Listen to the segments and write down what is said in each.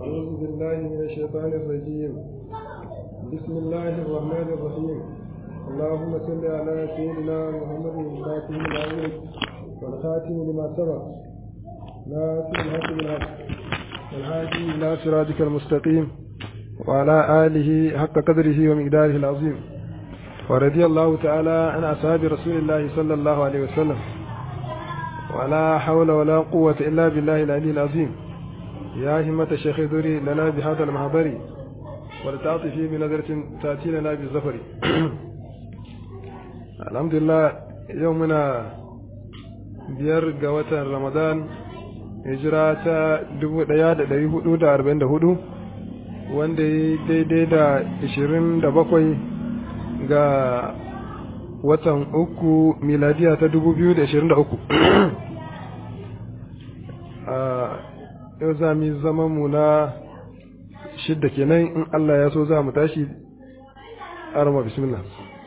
أعوذ بالله من الشيطان الرجيم بسم الله الرحمن الرحيم اللهم صل على سيدنا محمد الخاتم الأول والخاتم لما سبق ناصر الحق بالحق والهادي إلى صراطك المستقيم وعلى آله حق قدره ومقداره العظيم ورضي الله تعالى عن أصحاب رسول الله صلى الله عليه وسلم ولا حول ولا قوة إلا بالله العلي العظيم يا همة الشيخ ذري لنا بهذا المحضر ولتعطفي بنظرة تأتي لنا بالزفر الحمد لله يومنا biyar ga watan ramadan hijira ta 1444 wanda ya daidai da 27 ga watan uku miladiya ta 2023 yau za mu zama mu na shidda kenan in Allah ya so za mu tashi arama bismillah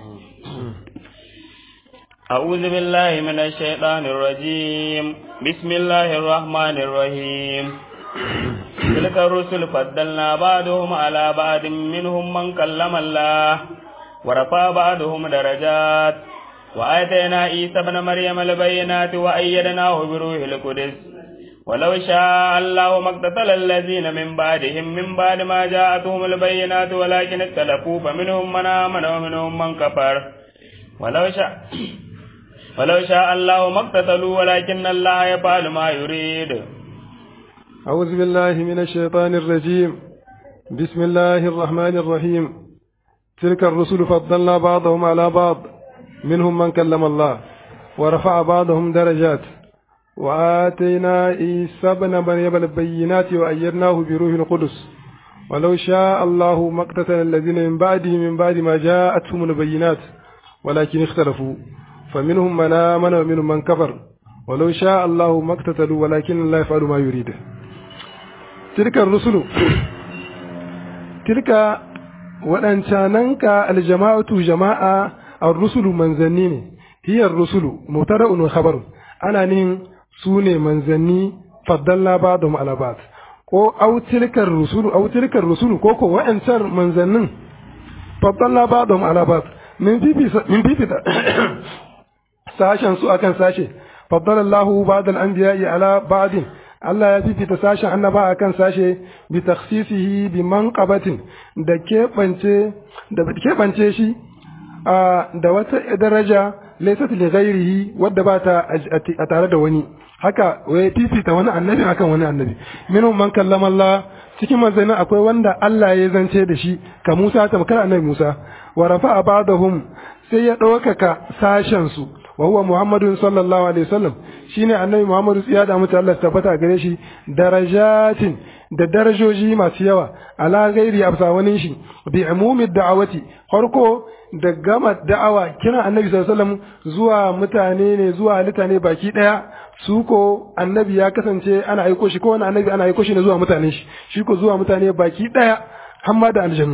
أعوذ بالله من الشيطان الرجيم بسم الله الرحمن الرحيم تلك الرسل فضلنا بعضهم على بعض منهم من كلم الله ورفع بعضهم درجات وآتينا عيسى ابن مريم البينات وأيدناه بروح القدس ولو شاء الله ما اقتتل الذين من بعدهم من بعد ما جاءتهم البينات ولكن اختلفوا فمنهم من آمن ومنهم من كفر ولو شاء ولو شاء الله ما اقتتلوا ولكن الله يفعل ما يريد أعوذ بالله من الشيطان الرجيم بسم الله الرحمن الرحيم تلك الرسل فضلنا بعضهم على بعض منهم من كلم الله ورفع بعضهم درجات وآتينا عيسى ابن مريم البينات وأيدناه بروح القدس ولو شاء الله ما اقتتل الذين من بعده من بعد ما جاءتهم البينات ولكن اختلفوا فمنهم من آمن ومنهم من كفر ولو شاء الله ما اقتتلوا ولكن الله يفعل ما يريد تلك الرسل تلك waɗancananka aljama'atu jama'a ar-rusulu manzanni ne hiya ar-rusulu mubtada'un wa khabarun ana nin su ne manzanni faddalla ba'dhum ala ba'd ko aw tilkar rusulu aw tilkar rusulu ko ko wa'ancan manzannin faddalla ba'dhum ala ba'd min fifita min fifita sashen su akan sashe faddala Allahu ba'd al-anbiya'i ala ba'din Allah ya fifita sashen annaba akan sashe bi takhsisihi bi manqabatin da keɓance da keɓance shi da wata daraja laysat li ghairihi wadda ba ta a tare da wani haka wai fifita wani annabi akan wani annabi minhum man kallama Allah cikin manzannin akwai wanda Allah ya zance da shi ka Musa tamkar annabi Musa wa rafa'a ba'dahum sai ya ɗaukaka sashen su wa huwa Muhammadun sallallahu alaihi wasallam shine annabi Muhammadu tsiya da mutu Allah tabbata gare shi darajatin da darajoji masu yawa ala gairi absa wani shi bi umumi da'awati farko da gama da'awa kira annabi sallallahu alaihi wasallam zuwa mutane ne zuwa halitta ne baki daya su ko annabi ya kasance ana aiko shi ko wani annabi ana aiko shi ne zuwa mutane shi shi ko zuwa mutane baki daya hamma da aljannu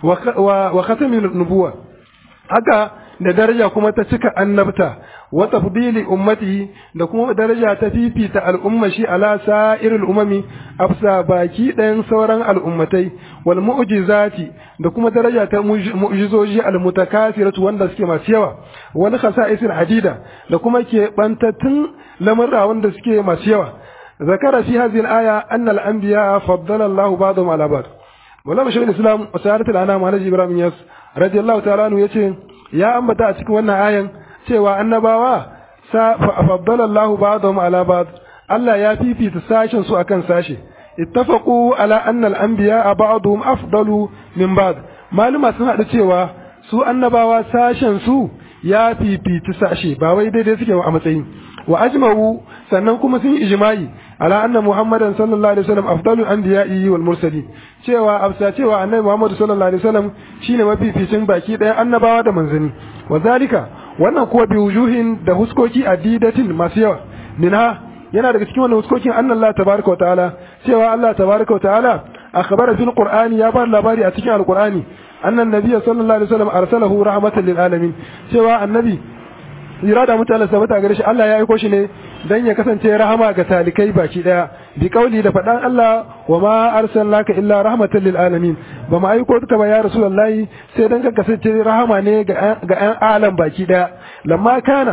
wa khatamin nubuwa haka da daraja kuma ta cika annabta wa tafdili ummatihi da kuma daraja ta fifita al'umma shi ala sa'iril umami afsa baki ɗayan sauran al'ummatai wal mu'jizati da kuma daraja ta mu'jizoji al mutakasiratu wanda suke masu yawa wal khasa'isil hadida da kuma ke bantattun lamurra wanda suke masu yawa zakara fi hadhihi al aya anna al anbiya faddala Allah ba'dahum ala ba'd Maulana Shaykhul Islam Sa'adat al-Anam Alhaji Ibrahim Yas radiyallahu ta'ala anhu yace ya ambata a cikin wannan ayan cewa annabawa faddala Allah ba'dahum ala ba'd Allah ya fifita sashen su akan sashe ittafaqu ala anna al-anbiya ba'dhum afdalu min ba'd maluma sun hadu cewa su annabawa sashen su ya fifita sashe ba wai daidai suke a matsayin wa ajma'u sannan kuma sun ijma'i ala anna muhammadan sallallahu alaihi wasallam afdalu anbiya'i wal mursalin cewa afsa cewa annabi muhammad sallallahu alaihi wasallam shine mafificin baki daya annabawa da manzani wa zalika wannan kuwa bi wujuhin da huskoki adidatin masu yawa minha yana daga cikin wannan huskokin annallahu tabaraka wa ta'ala cewa Allah tabaraka wa ta'ala akhbara fil qur'ani ya bar labari a cikin alqur'ani annan nabiyyu sallallahu alaihi wasallam arsalahu rahmatan lil alamin cewa annabi irada mutane sabata gare shi Allah ya aiko shi ne dan ya kasance rahama ga talikai baki daya bi kauli da fadan Allah wa ma arsalnaka illa rahmatan lil alamin ba mu aiko ka ba ya rasulullahi sai dan ka kasance rahama ne ga ga ƴan alam baki daya lamma kana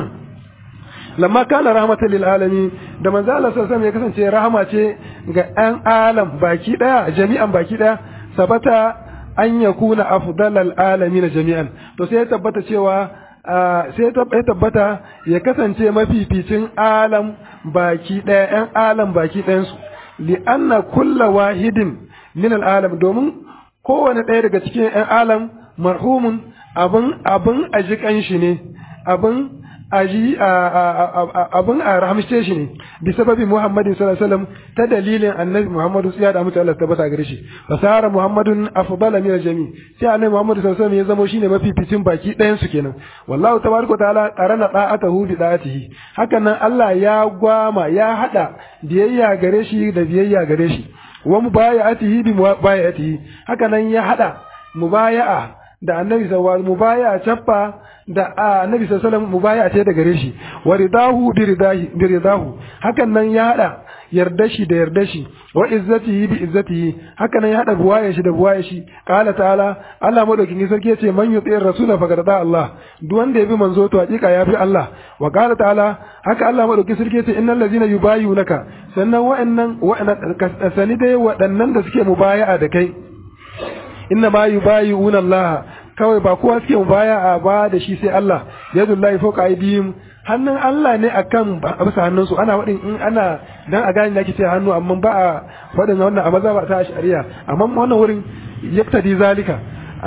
lamma kana rahmatan lil alamin da manzo Allah sallallahu alaihi ya kasance rahama ce ga ƴan alam baki daya jami'an baki daya sabata an yakuna afdalal alamin jami'an to sai ya tabbata cewa sai ya tabbata ya kasance mafificin alam baki ɗaya ‘yan alam baki ɗayansu li'anna kulla wahidin min al'alam domin kowane ɗaya daga cikin ‘yan alam marhumun abin abin aji shi ne abin aji abin a rahamshe shi ne bi sababi muhammadin sallallahu alaihi wasallam ta dalilin annabi muhammadu sai da mutu Allah tabbata gare shi fasara muhammadun afdala min jami sai annabi muhammadu sallallahu alaihi wasallam ya zama shine mafificin baki ɗayan su kenan wallahu tabaraka ta'ala qarana da'atahu bi da'atihi hakan nan Allah ya gwama ya hada biyayya gare shi da biyayya gare shi wa mubaya'atihi bi mubaya'atihi hakan nan ya hada mubaya'a da annabi sallallahu alaihi mubaya'a chaffa da annabi sallallahu alaihi wasallam mubaya'a ce da gare shi wa ridahu bi ridahi bi ridahu hakan nan ya hada yarda shi da yarda shi wa izzatihi bi izzatihi haka nan ya hada buwaye shi da buwaye shi qala ta'ala Allah madaukin sarki yace man yuti rasula faqad da Allah duk wanda ya bi manzo to hakika ya bi Allah wa qala ta'ala haka Allah madaukin sarki yace innal ladzina yubayyi'unaka sannan wa'annan wa'annan sani dai waɗannan da suke mubaya'a da kai inna ma yubayyi'una Allah kawai ba kowa suke mubaya'a ba da shi sai Allah yadullahi fawqa aydihim hannun Allah ne akan bisa hannunsu ana waɗin in ana dan a gane ake ce hannu amma ba a faɗin wannan a maza ba ta shari'a amma wannan wurin yaktadi zalika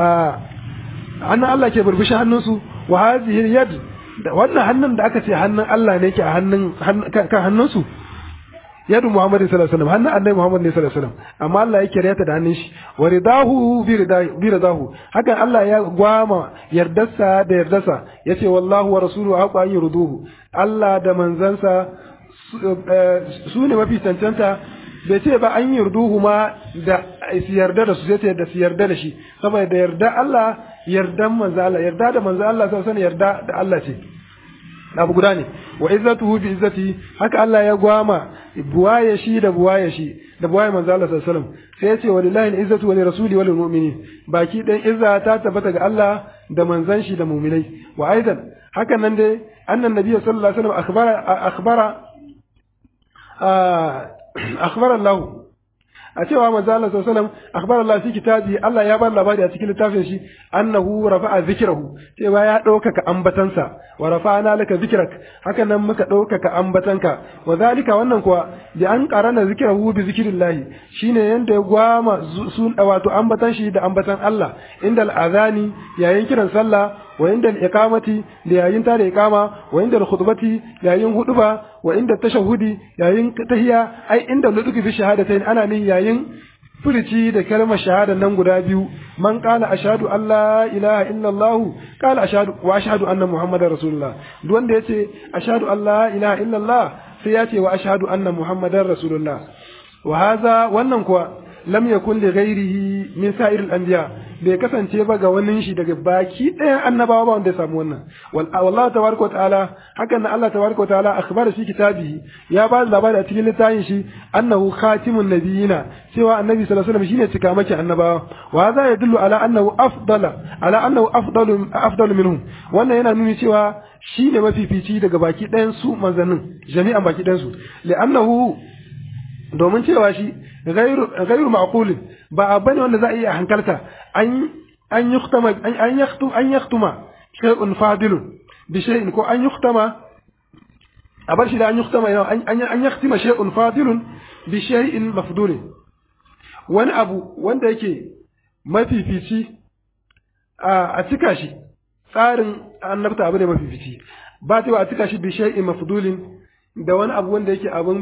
hannun Allah ke burbushi hannunsu wa hadhihi yad wannan hannun da aka ce hannun Allah ne ke a hannun kan hannunsu yadu Muhammad sallallahu alaihi wasallam hannun annabi Muhammad ne sallallahu alaihi wasallam amma Allah ya kire ta da hannun shi wa ridahu bi ridahu hakan Allah ya gwama yardarsa da yardarsa yace wallahu wa rasuluhu haqa an yurduhu Allah da manzansa su ne mafi cancanta bai ce ba an yurduhu ma da su yarda da su sai ce da su yarda da shi saboda yarda Allah yardan manzo Allah yarda da manzo Allah sallallahu alaihi yarda da Allah ce abu guda ne wa izzatuhu bi izzati haka Allah ya gwama buwaye shi da buwaye shi da buwaye manzo Allah sallallahu alaihi wasallam sai ya ce wa lillahi izzatu wa li rasuli wa lil mu'minin baki dan izza ta tabbata ga Allah da manzon shi da mu'minai wa aidan hakan nan dai annan nabi sallallahu alaihi wasallam akhbara akhbara akhbara Allah a cewa manzo Allah sallallahu alaihi wasallam akhbara Allah fi kitabi Allah ya bar labari a cikin littafin shi annahu rafa'a zikrahu cewa ya ɗaukaka ambatansa wa rafa'ana laka zikrak haka nan muka ɗaukaka ambatanka wa zalika wannan kuwa bi an qarana zikrahu bi zikrillahi shine yanda ya gwama sun wato ambatan shi da ambatan Allah inda al'azani yayin kiran sallah wa inda al-iqamati da yayin tada iqama wa inda al-khutbati yayin huduba wa inda tashahudi yayin tahiyya ai inda luduki fi shahadatain ana nin yayin furici da kalmar shahada nan guda biyu man qala ashhadu an la ilaha illa allah qala ashhadu wa ashhadu anna muhammadar rasulullah duk wanda yace ashhadu an la ilaha illa allah sai yace wa ashhadu anna muhammadar rasulullah wa hadha wannan kuwa lam yakun li ghairihi min sa'ir al-anbiya bai kasance ba ga wani shi daga baki ɗayan annabawa ba wanda ya samu wannan wallahi tabaraka wa ta'ala hakan nan Allah tabaraka wa ta'ala akhbara fi kitabihi ya ba da labari a cikin littafin shi annahu khatimun nabiyina cewa annabi sallallahu alaihi wasallam shine cikamaki annabawa wa hadha yadullu ala annahu afdala ala annahu afdalu afdalu minhum wannan yana nuni cewa shine mafifici daga baki ɗayan su manzannin jami'an baki ɗayan su li'annahu domin cewa shi gairu ma'qulin ba bane wanda za a iya hankalta an an yuktama an yaktu an yaktuma shay'un fadilun bi shay'in ko an yuktama a bar shi da an yuktama an an yaktima shay'un fadilun bi shay'in mafdulin wani abu wanda yake mafifici a cika shi tsarin annabta abu ne mafifici ba ta a cika shi bi shay'in mafdulin da wani abu wanda yake abun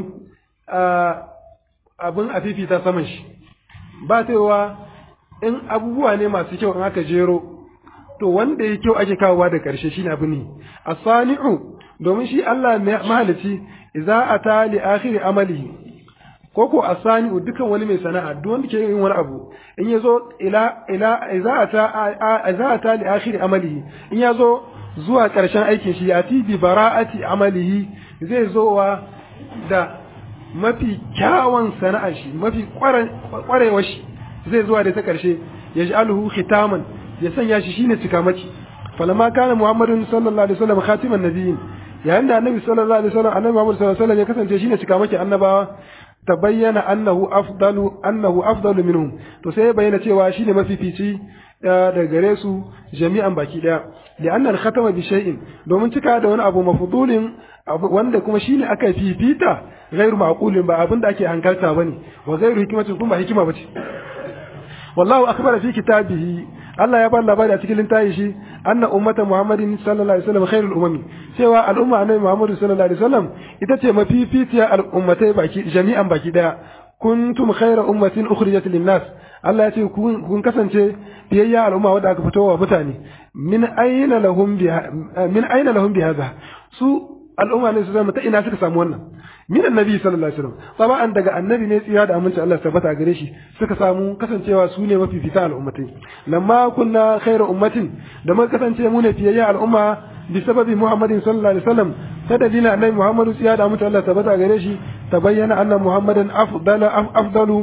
abin a fifita saman shi ba wa in abubuwa ne masu kyau in aka jero to wanda ya kyau ake kawowa da ƙarshe shine abu ne asani'u domin shi Allah mahalici idza ata li akhiri amalihi ko ko asani'u dukan wani mai sana'a duk wanda ke yin wani abu in yazo ila ila idza ata idza ata li akhiri amalihi in yazo zuwa ƙarshen aikin shi ya bi bara'ati amalihi zai zowa da mafi kyawun sana'ar shi mafi ƙwarewar shi zai zuwa da ta ƙarshe ya ji alhu khitaman ya sanya shi shine cikamaki falamma kana muhammadun sallallahu alaihi wasallam khatiman nabiyyin yayin da annabi sallallahu alaihi wasallam annabi muhammad sallallahu alaihi wasallam ya kasance shine cikamaki annabawa tabayyana annahu afdalu annahu afdalu minhum to sai ya bayyana cewa shine mafifici da gare su jami'an baki daya da annal khatama bi shay'in domin cika da wani abu mafdulin wanda kuma shine aka fifita ghairu maqulin ba abin da ake hankalta bane wa ghairu hikmatin kuma ba hikima bace wallahu akbar fi kitabihi Allah ya bar labari a cikin littafi shi anna ummata Muhammadin sallallahu alaihi wasallam khairul umami cewa al'umma annabi Muhammad sallallahu alaihi wasallam ita ce mafifitiya al'ummatai baki jami'an baki daya kuntum khayra ummatin ukhrijat lin-nas Allah ya ce kun kasance biyayya al'umma wadda aka fito wa mutane min aina lahum bi min aina lahum bi hadha su al'umma ne su zama ta ina suka samu wannan min annabi sallallahu alaihi wasallam saba'an daga annabi ne tsira da aminci Allah tabbata gare shi suka samu kasancewa su ne mafifita al'ummatai lamma kunna khairu ummatin da mun kasance mu ne fiyayya al'umma bi sababi muhammadin sallallahu alaihi wasallam ta dalilin annabi muhammadu tsira da aminci Allah tabbata gare shi tabayyana anna muhammadan afdala afdalu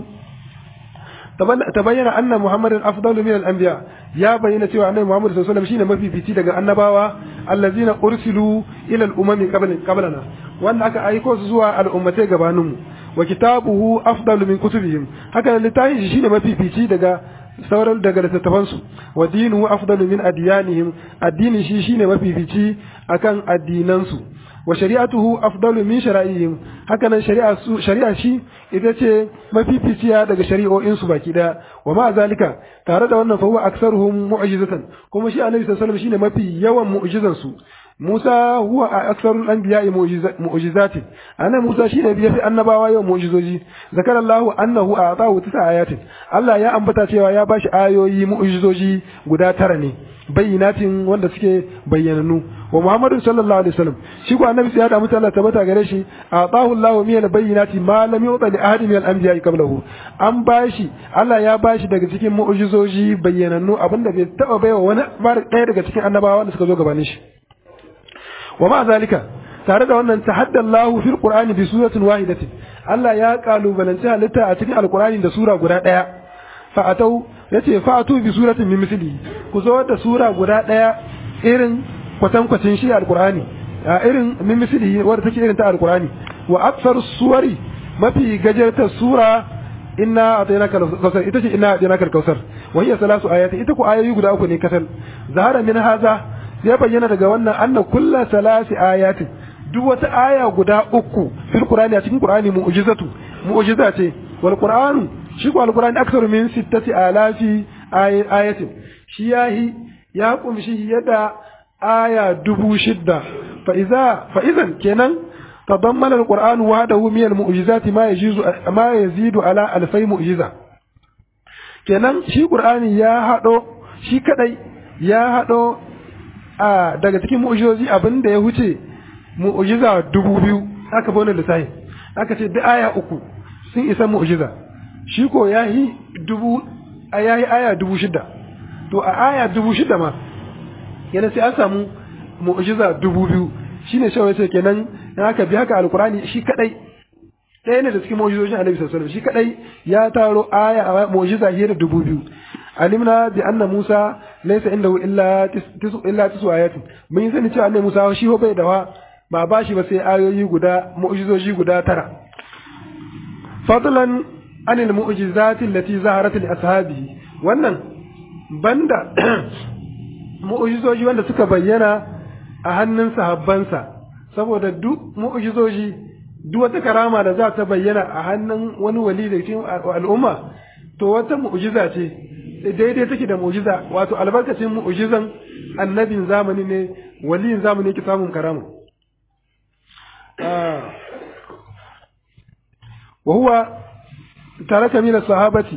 تبين أن محمد أفضل من الأنبياء يا بين سوى أن محمد صلى الله عليه وسلم شين ما في فيتي دقى النباوة الذين أرسلوا إلى الأمم قبل قبلنا وأن أكا أيكوز زوى الأمتين قبانهم وكتابه أفضل من كتبهم هكذا لتاين شين ما في فيتي دقى sauran daga littattafansu wa dinu afdalu min adiyanihim addini shi shine mafifici akan addinansu wa shari'atuhu afdalu min shara'ihim haka nan shari'a su shari'a shi ita ce mafificiya daga shari'o'in su baki daya wa ma zalika tare da wannan fa huwa aktsaruhum mu'jizatan kuma shi annabi sallallahu alaihi wasallam shine mafi yawan mu'jizan su Musa huwa aksarul anbiya'i mu'jizati ana Musa shine biya fi annabawa yawan mu'jizoji zakarallahu annahu a'tahu tisa ayatin Allah ya ambata cewa ya bashi ayoyi mu'jizoji guda tara ne bayyinatin wanda suke bayyananu wa Muhammadu sallallahu alaihi wasallam shi ko annabi ya da mutu Allah tabbata gare shi a'tahu Allahu min al-bayyinati ma lam yu'ta li ahadin min al-anbiya'i qablahu an bashi Allah ya bashi daga cikin mu'jizoji bayyananu abinda bai taba baiwa wani ɗaya daga cikin annabawa wanda suka zo gabanin shi wa ma zalika tare da wannan tahadda Allahu fil Qur'ani bi suratin wahidatin Allah ya kalubalanci halitta a cikin Alqur'ani da sura guda daya fa atau yace fa atu bi suratin min misli ku zo da sura guda daya irin kwatan kwacin shi Alqur'ani a irin min misli wanda take irin ta Alqur'ani wa aksar suwari mafi gajarta sura inna atainaka al-kausar ita ce inna atainaka al-kausar wa hiya salasu ayati ita ku ayoyi guda uku ne kasal zahara min haza ya bayyana daga wannan anna kulla salasi ayatin duk wata aya guda uku fil qur'ani a cikin qur'ani mu'jizatu mu'jiza ce wal qur'anu shi ko al qur'ani aksaru min sittati alafi ayatin shi yahi ya kumshi yada aya dubu shidda fa iza fa idan kenan تضمن القرآن وحده من المعجزات ما يجيز ما يزيد على ألفي معجزة kenan shi Qur'ani ya haɗo shi kadai ya haɗo a daga cikin mu'ujizozi abin da ya huce mu'ujiza dubu biyu aka bane lissafi aka ce duk aya uku sun isa mu'ujiza shi ko ya yi dubu a ya yi aya dubu shida to a aya dubu shida ma yana sai an samu mu'ujiza dubu biyu shi ne shawai ce kenan in aka bi haka alkurani shi kadai ɗaya ne da cikin mu'ujizojin annabi sallallahu alaihi wasallam shi kadai ya taro aya mu'ujiza fiye da dubu biyu alimna bi anna Musa laysa indahu illa tisu illa tisu ayatin mun sani cewa annabi Musa shi ho bai dawa ba ba shi ba sai ayoyi guda mu'jizoji guda tara fadlan anil mu'jizati allati zaharat li ashabihi wannan banda mu'jizoji wanda suka bayyana a hannun sahabbansa saboda duk mu'jizoji duk wata karama da za ta bayyana a hannun wani wali da cikin al'umma to wata mu'jiza ce daidai take da mu'jiza wato albarkacin mu'jizan annabin zamani ne waliyin zamani yake samun karama wa huwa taraka min as-sahabati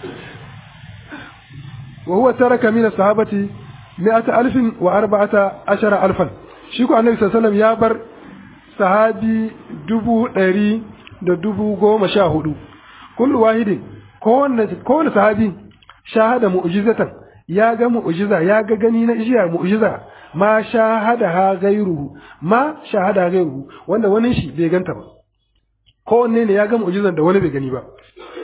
wa huwa taraka min as-sahabati mi'ata alfin wa arba'ata ashara alfan shi ko annabi sallallahu alaihi wasallam ya bar sahabi dubu ɗari da dubu goma sha hudu kullu wahidin kowanne sahabi shahada mu'jizatan ya ga mu'jiza ya ga gani na jiya mu'jiza ma shahadaha gairuhu ma shahada gairuhu wanda wani shi bai ganta ba kowanne ne ya ga mu'jizan da wani bai gani ba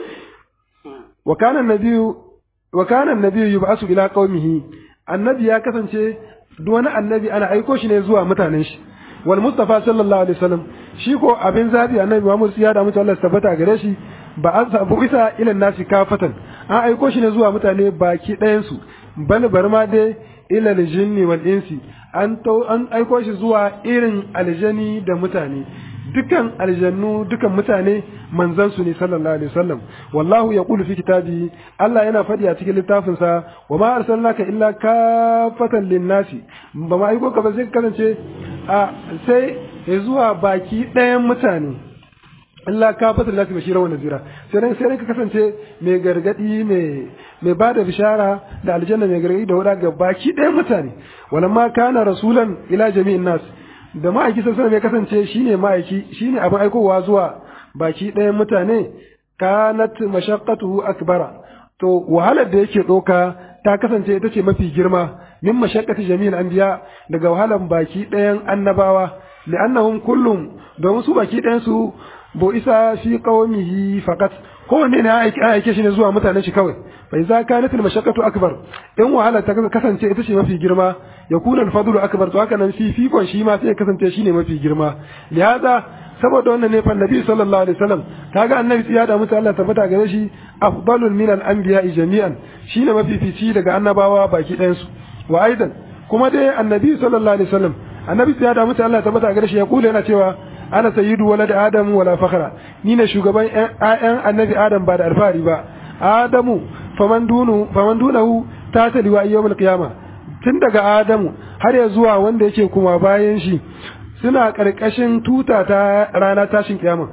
wa kana nabiyyu wa kana nabiyyu yub'asu ila qaumihi annabi ya kasance duk wani annabi ana aiko shi ne zuwa mutanen shi wal mustafa sallallahu alaihi wasallam shi ko abin zabi annabi Muhammad ya da mutu Allah tabbata gare shi ba an sabu isa ila nasi kafatan an aiko shi ne zuwa mutane baki ɗayan su bal bar ma dai ila jinni wal insi an an aiko shi zuwa irin aljani da mutane dukan aljannu dukan mutane manzan su ne sallallahu alaihi wasallam wallahu yaqulu fi kitabi Allah yana faɗi a cikin littafin sa wa ma arsalnaka illa kafatan linnasi ba ma aiko ka ba sai kasance a sai zuwa baki ɗayan mutane Allah kafatan lati bashira wa nazira sai dan sai ka kasance mai gargadi mai mai bada bishara da aljanna mai gargadi da wada ga baki ɗayan mutane walamma kana rasulan ila jami'in nas da ma'aiki sassan ya kasance shine ma'aiki shine abin aikowa zuwa baki ɗayan mutane kanat mashaqqatuhu akbara to wahalar da yake ɗauka ta kasance ita ce mafi girma min mashaqqati jami'il anbiya daga wahalar baki ɗayan annabawa li'annahum kullum domin su baki ɗayan su bo isa fi qaumihi faqat kowanne ne ya aike shi ne zuwa mutanen shi kawai fa idza kanat al mashaqqatu akbar in wahala ta kasance ita ce mafi girma ya kuna al fadlu akbar to haka nan fi fikon shi ma sai ya kasance shine mafi girma lihaza saboda wannan ne fa nabi sallallahu alaihi wasallam kaga annabi ya da mutu Allah tabbata gare shi afdalul min al anbiya jami'an shine mafifici daga annabawa baki ɗayan su wa aidan kuma dai annabi sallallahu alaihi wasallam annabi ya da mutu Allah tabbata gare shi ya kula yana cewa ana sayyidu walad adam wala fakhra ni ne shugaban ƴaƴan annabi adam ba da alfahari ba adamu faman dunu faman dunahu ta taliwa yawmul qiyama tun daga adamu har ya zuwa wanda yake kuma bayan shi suna karkashin tuta ta rana tashin kiyama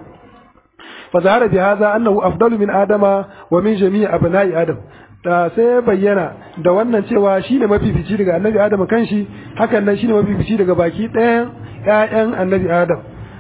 fa zahara bi hadha annahu afdalu min adama wa min jami'i abna'i adam da sai bayyana da wannan cewa shine mafifici daga annabi adam kanshi hakan nan shine mafifici daga baki ɗayan ƴaƴan annabi adam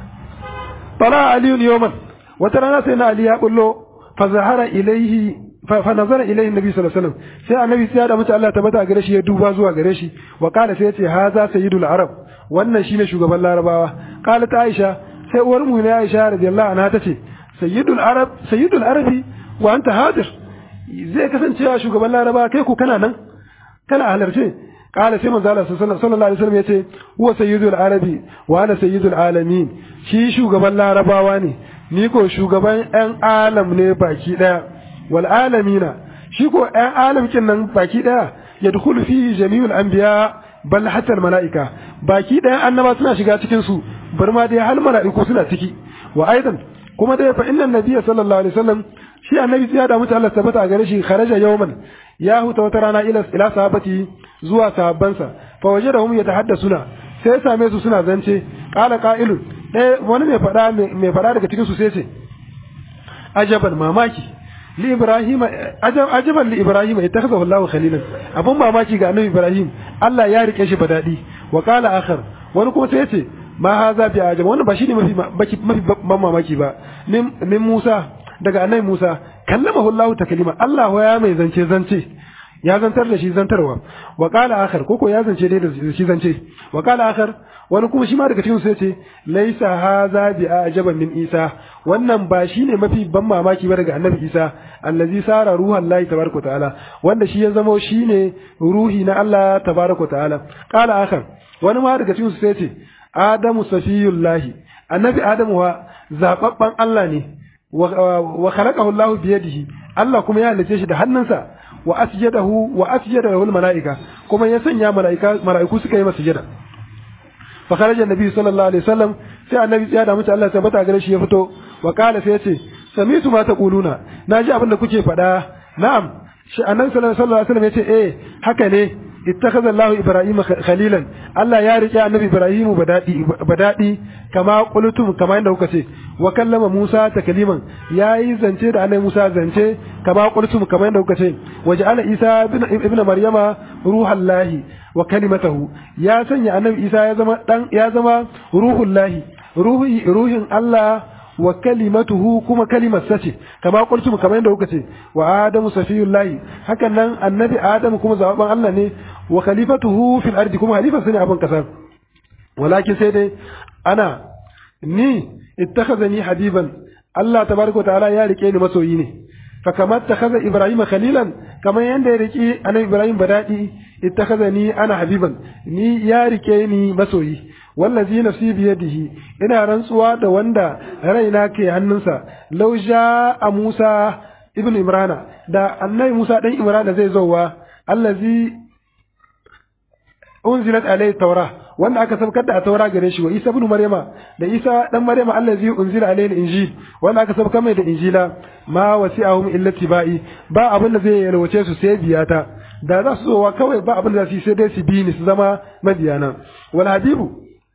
طلع علي يوما وترانا سيدنا علي يقول له فظهر إليه فنظر إليه النبي صلى الله عليه وسلم سي النبي سيادة متى الله تبتا غريشي يدوبا زوا غريشي وقال سيتي هذا سيد العرب wannan shine shugaban larabawa qalat aisha sai uwar mu ne aisha radiyallahu anha tace sayyidul arab sayyidul arabi wa anta hadir zai kasance shugaban larabawa kai ko kana nan kana halarce قال سيما زال صلى الله عليه وسلم يتي هو سيد العربي وانا سيد العالمين shi shugaban larabawa ne ni ko shugaban ƴan alam ne baki daya wal alamina shi ko ƴan alam kin nan baki daya yadkhulu fi jami'ul anbiya bal hatta al malaika baki daya annaba suna shiga cikin su bar ma dai hal malaiku suna ciki wa aidan kuma dai fa inna nabiyya sallallahu alaihi wasallam shi annabi ya da mutu Allah tabbata a gare shi kharaja yawman ya huta wata rana ila ila sahabati zuwa sahabbansa fa wajadahum yatahaddasuna sai same su suna zance qala qa'ilun ɗaya wani mai faɗa mai faɗa daga cikin su sai ce ajaban mamaki li ibrahim ajaban li ibrahim ittakhadahu Allahu khalilan abun mamaki ga annabi ibrahim Allah ya rike shi badadi wa qala akhar wani kuma sai ce ma haza bi ajab wannan ba shine mafi mafi ban mamaki ba min Musa daga annabi Musa kallamahu Allah taklima Allah ya mai zance zance ya zantar da shi zantarwa wa qala akhar koko ya zance dai da shi zance wa qala akhar wani kuma shi ma daga cikin su yace laisa haza bi ajaban min Isa wannan ba shine mafi ban mamaki ba daga annabi Isa allazi sara ruhan Allah tabaraka ta'ala wanda shi ya zama shine ruhi na Allah tabaraka ta'ala qala akhar wani ma daga cikin su yace Adamu safiyullahi annabi Adamu wa zababban Allah ne wa khalaqahu Allah bi yadihi Allah kuma ya halice shi da hannunsa wa asjadahu wa asjadahu al malaika kuma ya sanya malaika malaiku suka yi masa sujada fa kharaja annabi sallallahu alaihi wasallam sai annabi ya da mutu Allah tabbata gare shi ya fito wa qala sai ya ce samitu ma taquluna naji abin da kuke faɗa na'am shi annabi sallallahu alaihi wasallam ya ce eh haka ne ittakhadha Allah Ibrahim khalilan Allah ya rike annabi Ibrahim badadi badadi kama qultum kama inda kuka ce wa kallama Musa takliman yayi zance da annabi Musa zance kama qultum kama inda kuka ce waja'ala Isa ibn Maryama ruhallahi wa kalimatahu ya sanya annabi Isa ya zama dan ya zama ruhullahi ruhi ruhin Allah wa kalimatuhu kuma kalimar sace kama qultum kamar yadda kuka ce wa adamu safiyullahi hakan nan annabi adamu kuma zababan Allah ne wa khalifatuhu fil ardi kuma khalifa sune abin kasa walakin sai dai ana ni ittakhazani habiban Allah tabaraka wa ta'ala ya rike ni masoyi ne fa kamar takhaza ibrahim khalilan kamar yanda ya rike annabi ibrahim badadi ittakhazani ana habiban ni ya rike ni masoyi wallazi nafsi biyadihi ina rantsuwa da wanda raina ke hannunsa law a Musa ibn Imrana da annabi Musa dan Imrana zai zowa allazi unzilat alayhi tawra wanda aka sabkar da a taura gare shi wa Isa ibn Maryama da Isa dan Maryama allazi unzila alayhi injil wanda aka sabkar mai da injila ma wasi'ahum illa tibai ba abin da zai yalwace su sai biyata da za su zowa kawai ba abin da za su yi sai dai su bi ni su zama mabiyana wal habibu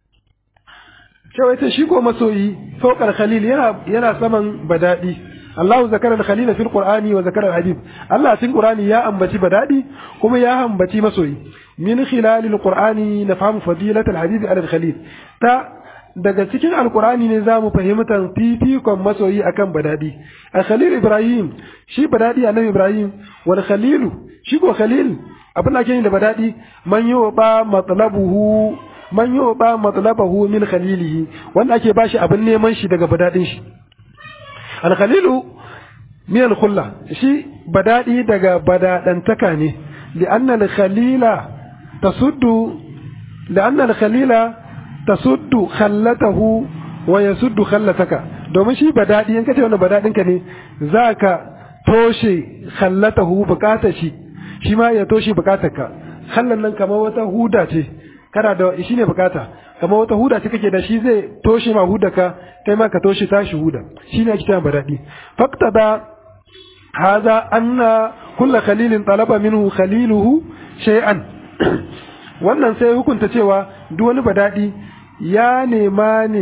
cewa ita shi ko masoyi fawqal khalil yana yana saman badadi Allahu zakara al-khalila fil Qur'ani wa zakara al-habib Allah cikin Qur'ani ya ambaci badadi kuma ya ambaci masoyi min khilalil Qur'ani nafhamu fadilat al-habib ala al-khalil ta daga cikin alkur'ani ne za mu fahimtar fifikon masoyi akan badadi a khalil ibrahim shi badadi annabi ibrahim wal khalilu shi ko khalil abin da ke da badadi man yi ba matlabuhu man yi ba matlabahu min khalilihi wanda ake bashi abin neman shi daga badadin shi al khalilu min al khulla shi badadi daga badadantaka ne li'anna al khalila tasuddu li'anna al khalila tasuddu khallatahu wa yasuddu khallataka domin shi badadi in kace wannan badadin ka ne zaka toshe khallatahu bukatar shi shi ma ya toshe bukatar ka khallan nan kamar wata huda ce kana da shi ne bukata kamar wata huda ce kake da shi zai toshe ma hudaka kai ma ka toshe tashi huda shi ne ake cewa badadi faqtada hadha anna kullu khalilin talaba minhu khaliluhu shay'an wannan sai hukunta cewa duk wani badadi ya nema ne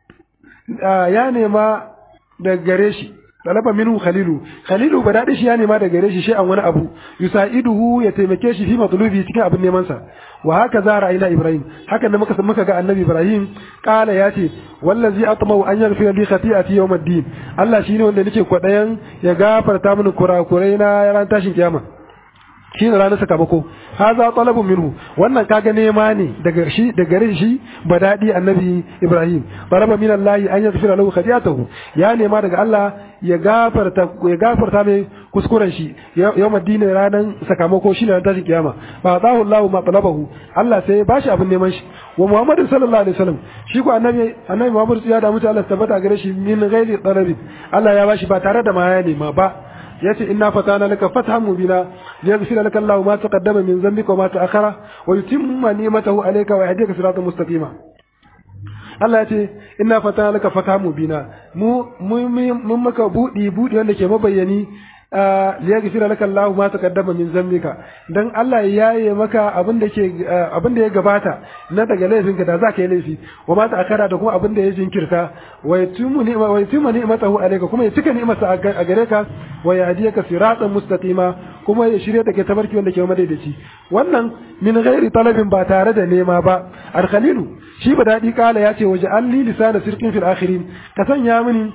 ya nema da gare shi talaba minhu khalilu khalilu badadi shi ya nema da gare shi shi an wani abu yusaiduhu ya taimake shi fi matlubi cikin abin neman sa wa haka za ra'ayina ibrahim haka da muka muka ga annabi ibrahim kala ya ce wallazi atmau an yaghfira li khati'ati yawm ad-din Allah shine wanda nake kwadayan ya gafarta mini kurakurai na ran tashin kiyama shi ne ranar sakamako haza talabun minhu wannan kaga nema ne daga shi daga gare shi badadi annabi ibrahim talaba min allah an yaghfira lahu khati'atahu ya nema daga allah ya gafarta ya gafarta mai kuskuren shi yawm ad ranar sakamako shi ne ranar tashin kiyama fa atahu allah ma talabahu allah sai ya bashi abin neman shi wa muhammad sallallahu alaihi wasallam shi ko annabi annabi muhammad ya da mutu allah tabbata gare shi min ghairi talabi allah ya bashi ba tare da ma ya nema ba yace inna fatana laka fathan mubina liyaghfira laka Allahu ma taqaddama min dhanbika wa ma ta'akhkhara wa yutimma ni'matahu alayka wa yahdika siratan mustaqima Allah ya ce inna fatana laka fathan mubina mu mun maka budi budi wanda ke mabayyani liyaghfira laka Allahu ma taqaddama min dhanbika dan Allah ya yaye maka abin da ke abin da ya gabata na daga laifinka da zaka yi laifi wa ma ta'akhkhara da kuma abin da ya jinkirta wa yutimmu ni'ma wa yutimmu ni'matahu alayka kuma ya cika ni'marsa a gare ka wa yahdiyaka siratan mustaqima kuma ya shirye da ke tabarki wanda ke madaidaici wannan min ghairi talabin ba tare da nema ba al khalilu shi ba dadi kala ya ce waje alli lisana sirqin fil akhirin ka sanya mini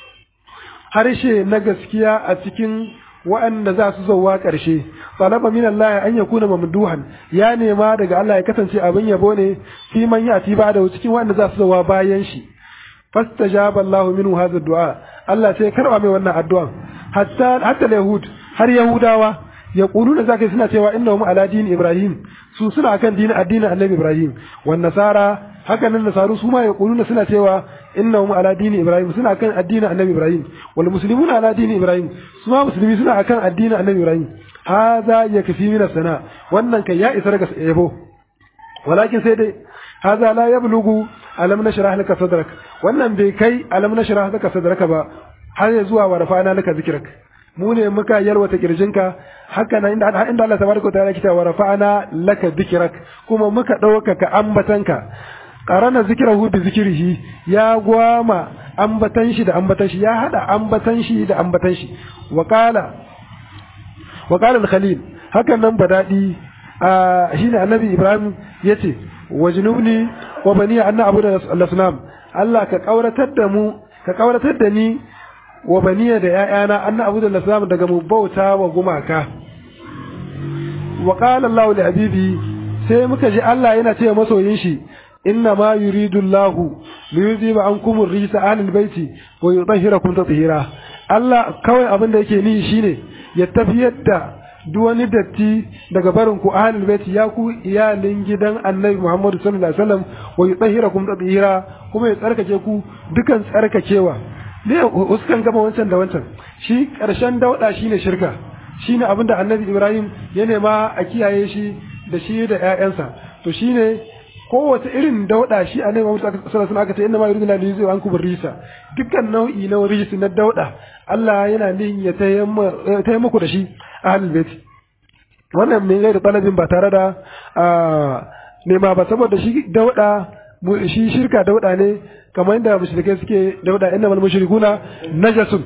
harshe na gaskiya a cikin waɗanda za su zauwa ƙarshe talaba min Allah an yakuna mamduhan ya nema daga Allah ya kasance abin yabo ne fi man yati ba da cikin waɗanda za su zauwa bayan shi fastajaba Allahu minhu hadha du'a Allah sai karba mai wannan addu'an hatta hatta yahud har yahudawa ya da zaka suna cewa innahum ala dini ibrahim su suna akan dinin addinin annabi ibrahim wan nasara haka nan nasaru su ma ya suna cewa innahum ala dini ibrahim suna akan addinin annabi ibrahim wal muslimuna ala dini ibrahim su ma musulmi suna akan addinin annabi ibrahim hadha yakfi min sana wannan kai ya isa daga yabo walakin sai dai hadha la yablughu alam nashrah laka sadrak wannan bai kai alam nashrah laka sadraka ba har ya zuwa wa rafa'ana laka zikrak mu ne muka yalwata kirjinka haka nan inda inda Allah tabaraka ta'ala kita wa rafa'ana laka zikrak kuma muka ɗaukaka ambatanka qarana zikrahu bi zikrihi ya gwama ambatan shi da ambatan shi ya hada ambatan shi da ambatan shi wa qala wa qala al-khalil hakan nan badadi shine annabi ibrahim yace wajnubni wa bani anna abu da al-asnam Allah ka kauratar da mu ka kauratar da ni wa baniya da ƴaƴana anna abu da nasamu daga mu bauta wa gumaka wa qala Allahu li habibi sai muka ji Allah yana ce masoyin shi inna ma yuridu Allahu li yuziba ankum ar-rijsa ahlil baiti wa yutahhirakum tatheera Allah kawai abin da yake ni shine ya tafiyar da duk wani datti daga barin ku ahlul baiti ya ku iyalin gidan Annabi Muhammad sallallahu alaihi wasallam wa yutahhirakum tatheera kuma ya tsarkake ku dukan tsarkakewa ne uskan gama wancan da wancan shi karshen dauda shine shirka shine abinda Annabi Ibrahim ya nema a kiyaye shi da shi da ƴaƴansa to shine kowace irin dauda shi a nema mutu sallallahu alaihi aka ce inna ma yuridu la yuzu an kubur risa dukkan nau'i na rijisi na dauda Allah yana nin ya taya muku da shi a halin bait wannan ne da talabin ba tare da nema ba saboda shi dauda shi shirka dauda ne kamar yadda mushrikai suke dauda inna mal mushrikuna najasun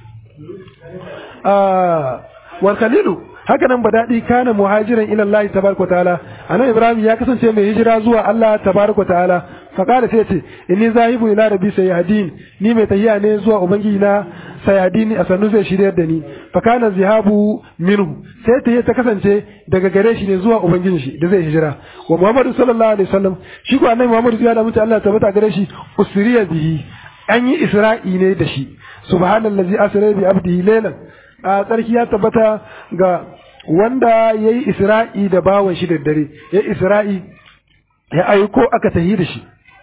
wal khalilu haka nan badadi kana muhajiran ila Allah tabaraka taala anan Ibrahim ya kasance mai hijira zuwa Allah tabaraka taala fa kada sai ce inni zahibu ila rabbi sayyadin ni mai tahiya ne zuwa ubangiji na sayyadin a sannu zai shirya da ni fa kana zihabu minhu sai tahiya ta kasance daga gare shi ne zuwa ubangijin shi da zai hijira wa Muhammadu sallallahu alaihi wasallam shi ko annabi Muhammadu ya da mutu Allah tabbata gare shi usriya bihi an yi isra'i ne da shi subhanallazi asra bi abdihi laylan a tsarki ya tabbata ga wanda ya yi isra'i da bawan shi da dare ya isra'i ya aiko aka tahi da shi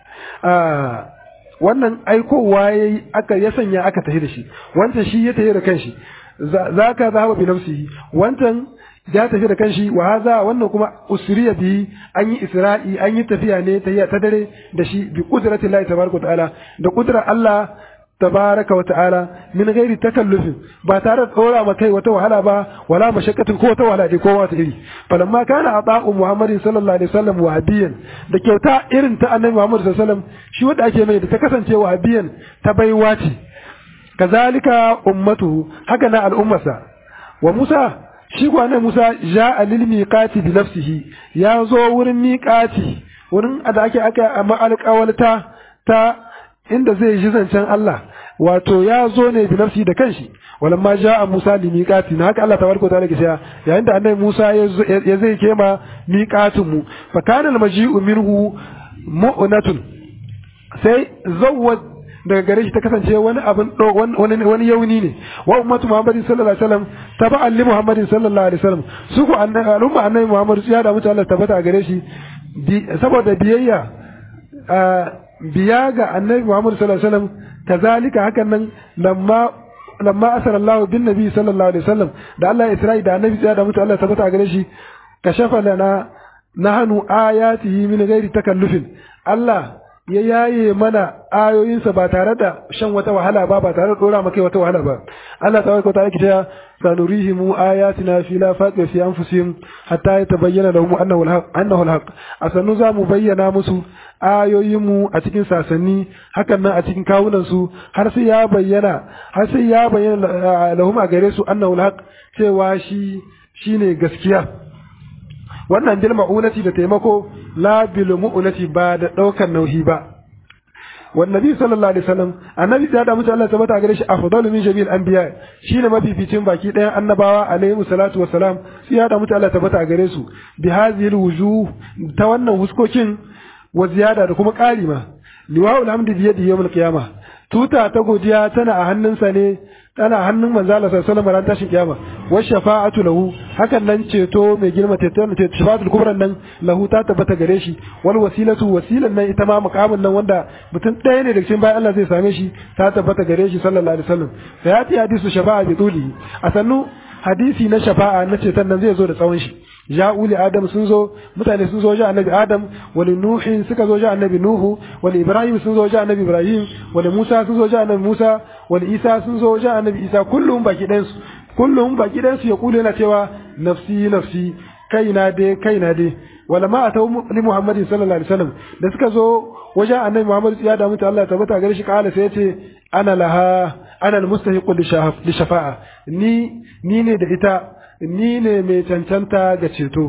wannan aikowa ya yi aka ya sanya aka tahi da shi wancan shi ya tahi da kanshi za ka zaba bi nafsihi wancan ya tafi da kanshi wa haza wannan kuma usriya bi an yi isra'i an yi tafiya ne ta dare da shi bi qudratillahi tabaraka ta'ala da qudrar Allah tabaraka wa ta'ala min ghairi takallufin ba tare da tsora ma kai wata wahala ba wala mashakkatin ko wata wahala dai ko wata iri falamma kana ata'u muhammadin sallallahu alaihi wasallam wahabiyan da kyauta irin ta annabi muhammad sallallahu alaihi wasallam shi wanda ake mai da ta kasance wahabiyan ta baiwa ce kazalika ummatuhu haka na al'ummarsa wa musa shi ko annabi musa ja'a lil miqati bi nafsihi ya zo wurin miqati wurin da ake aka amma alƙawalta ta inda zai ji zancen Allah wato ya zo ne bi nafsi da kanshi walamma ja'a Musa li miqati na haka Allah tabaraka ta'ala ke cewa yayin da annabi Musa ya zai kema miqatin mu fa kana al-maji'u minhu mu'natun sai zawwa daga gare shi ta kasance wani abin wani wani yauni ne wa ummatu Muhammadin sallallahu alaihi wasallam taba'an li Muhammadin sallallahu alaihi wasallam su ku al'umma annabi Muhammad ya da mutane Allah tabbata gare shi saboda biyayya biya ga annabi Muhammad sallallahu alaihi wasallam kazalika hakan nan lamma lamma asara Allah bin nabi sallallahu alaihi wasallam da Allah ya Isra'i da annabi ya da mutu Allah tabbata gare shi kashafa lana nahnu ayatihi min ghairi takallufin Allah ya yaye mana ayoyinsa ba tare da shan wata wahala ba ba tare da dora maka wata wahala ba Allah tabaraka wa ta'ala kita sanurihim ayatina fi la faqa fi anfusihim hatta yatabayyana lahum annahu al-haq annahu al-haq asanu za mu bayyana musu ayoyinmu a cikin sasanni hakan nan a cikin kawunan su har sai ya bayyana har sai ya bayyana lahum a gare su annahu al-haq cewa shi shine gaskiya wannan bil ma'unati da taimako la bil mu'unati ba da daukar nauyi ba والنبي صلى الله عليه وسلم النبي da da mutum Allah tabbata gare shi afdalu min jami'il anbiya shine mafificin baki ɗayan annabawa alaihi salatu wassalam sai ya da mutum Allah tabbata gare su bi hadhihi wujuh ta wannan huskokin wa ziyada da kuma ƙari ma liwa'ul hamdi bi yadi yawmul qiyamah tuta ta godiya tana a hannunsa ne tana hannun manzo Allah sallallahu alaihi wasallam ran tashin kiyama wa shafa'atu lahu hakan nan ceto mai girma ceto shafa'atul kubra nan lahu ta tabbata gare shi wal wasilatu wasilan nan ita ma muqamin nan wanda mutum ɗaya ne daga cikin bayan Allah zai same shi ta tabbata gare shi sallallahu alaihi wasallam sai ya hadisu shafa'a bi tuli a sannu hadisi na shafa'a na ceton nan zai zo da tsawon shi ja'u li adam sun zo mutane sun zo ja annabi adam wali nuhin suka zo ja annabi nuhu wali ibrahim sun zo ja annabi ibrahim wali musa sun zo ja annabi musa wali isa sun zo ja annabi isa kullum baki ɗayan su kullum baki ɗayan su ya kulu yana cewa nafsi nafsi kaina dai kaina dai wala ma atau li muhammadin sallallahu alaihi wasallam da suka zo wajen annabi muhammad ya da mutu Allah tabbata gare shi kala sai ya ce ana laha ana almustahiqu li shafa'a ni ni ne da ita ni ne mai cancanta ga ceto